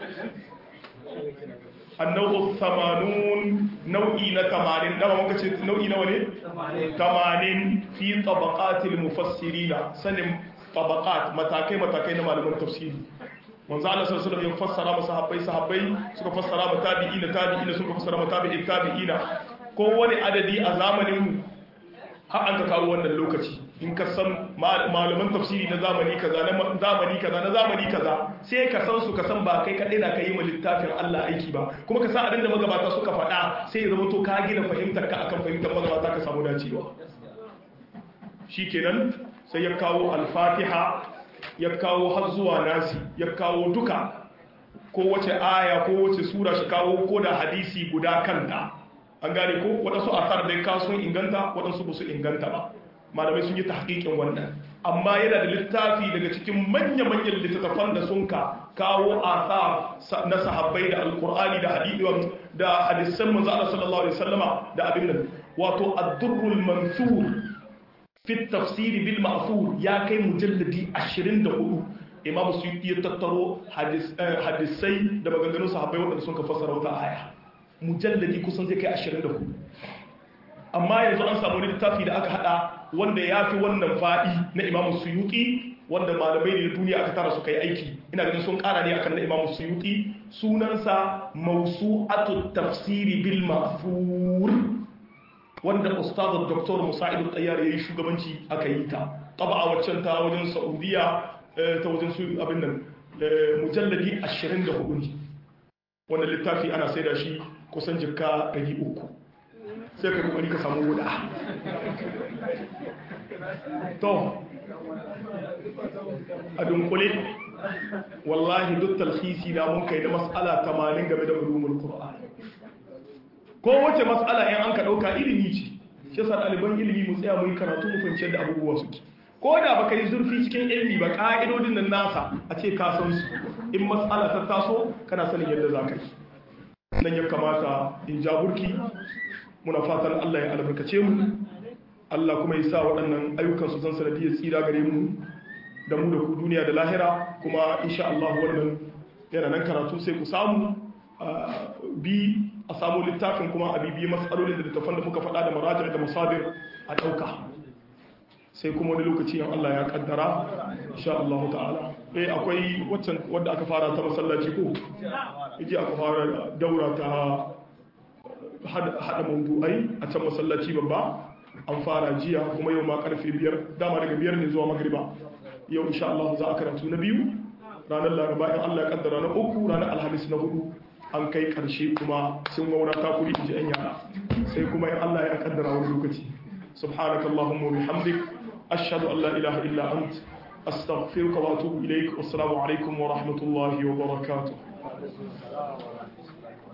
annabu samanun nau'i na tamanin dama muka ce nau'i nawa ne tamanin fi tabaqatil mufassirina sanin tabaqat matakai matakai na malaman tafsiri manzo Allah sallallahu alaihi wasallam ya fassara masa sahabbai sahabbai suka fassara ma tabi'ina tabi'ina suka fassara ma tabi'in tabi'ina ko wani adadi a zamanin mu har an ka kawo wannan lokaci in ka san malaman tafsiri na zamani kaza na zamani kaza na zamani kaza sai ka san su ka san ba kai kadai na kai ma littafin Allah aiki ba kuma ka san abin da magabata suka faɗa sai ya zama to ka gina fahimtar ka akan fahimtar magabata ka samu dacewa shikenan sai ya kawo al-Fatiha ya kawo har zuwa nasi ya kawo duka ko wace aya ko wace sura shi kawo ko da hadisi guda kanta an gane ko waɗansu asar da ka sun inganta waɗansu ba su inganta ba malamai sun yi tahqiqin wannan amma yana da littafi daga cikin manya-manyan littattafan da sun ka kawo asar na sahabbai da alkur'ani da hadisi da hadisan manzo Allah sallallahu alaihi wasallama da abin nan wato ad-durrul mansur fi tafsiri bil ma'thur ya kai mujalladi 24 imam suyuti ya tattaro hadisai da maganganun sahabbai waɗanda sun ka fassara wata aya mujalladi kusan zai kai 24 amma yanzu an samu littafi da aka hada wanda ya fi wannan faɗi na imam suyuti wanda malamai ne na duniya aka tara su kai aiki ina ganin sun kara ne akan na imam suyuti sunansa mawsu'atu tafsiri bil ma'thur wanda ustaz dr musa'id al-tayyar yayi shugabanci aka yi ta taba waccan ta wajen saudiya ta wajen su abin nan mujalladi 24 ne wannan littafi ana saida shi kusan jikka 300 sai ka kokari ka samu guda to a dunkule wallahi duk talhisi na mun kai da mas'ala 80 game da ulumul qur'an ko wace mas'ala in an ka dauka ilimi ce shi yasa ɗaliban ilimi mu tsaya mu yi karatu mu fahimci da abubuwa suke ko da baka yi zurfi cikin ilimi ba ka'idodin nan nasa a ce ka san su in mas'ala ta taso kana sanin yadda za ka yi nan ya kamata in ja burki muna fatan Allah ya albarkace mu Allah kuma ya sa waɗannan ayyukan su zan sanadiyar tsira gare mu da mu da ku duniya da lahira kuma insha Allah wannan yana nan karatu sai ku samu bi a samu littafin kuma a bibiyi matsalolin da littafan da muka faɗa da marajar da masadir a ɗauka sai kuma wani lokaci yan Allah ya kaddara insha Allah ta'ala eh akwai waccan wadda aka fara ta masallaci ko yaji aka fara daura ta hada mawdu'ai a can masallaci babba an fara jiya kuma yau ma karfe biyar dama daga biyar ne zuwa magriba yau insha Allah za a karatu na biyu ranar laraba in Allah ya kaddara na uku ranar alhamis na hudu an kai karshe kuma sun waura ta kuri ji an yara sai kuma in Allah ya kaddara wani lokaci subhanaka allahumma wa bihamdik ashhadu an la ilaha illa ant astaghfiruka wa atubu ilaik wassalamu alaikum wa rahmatullahi wa barakatuh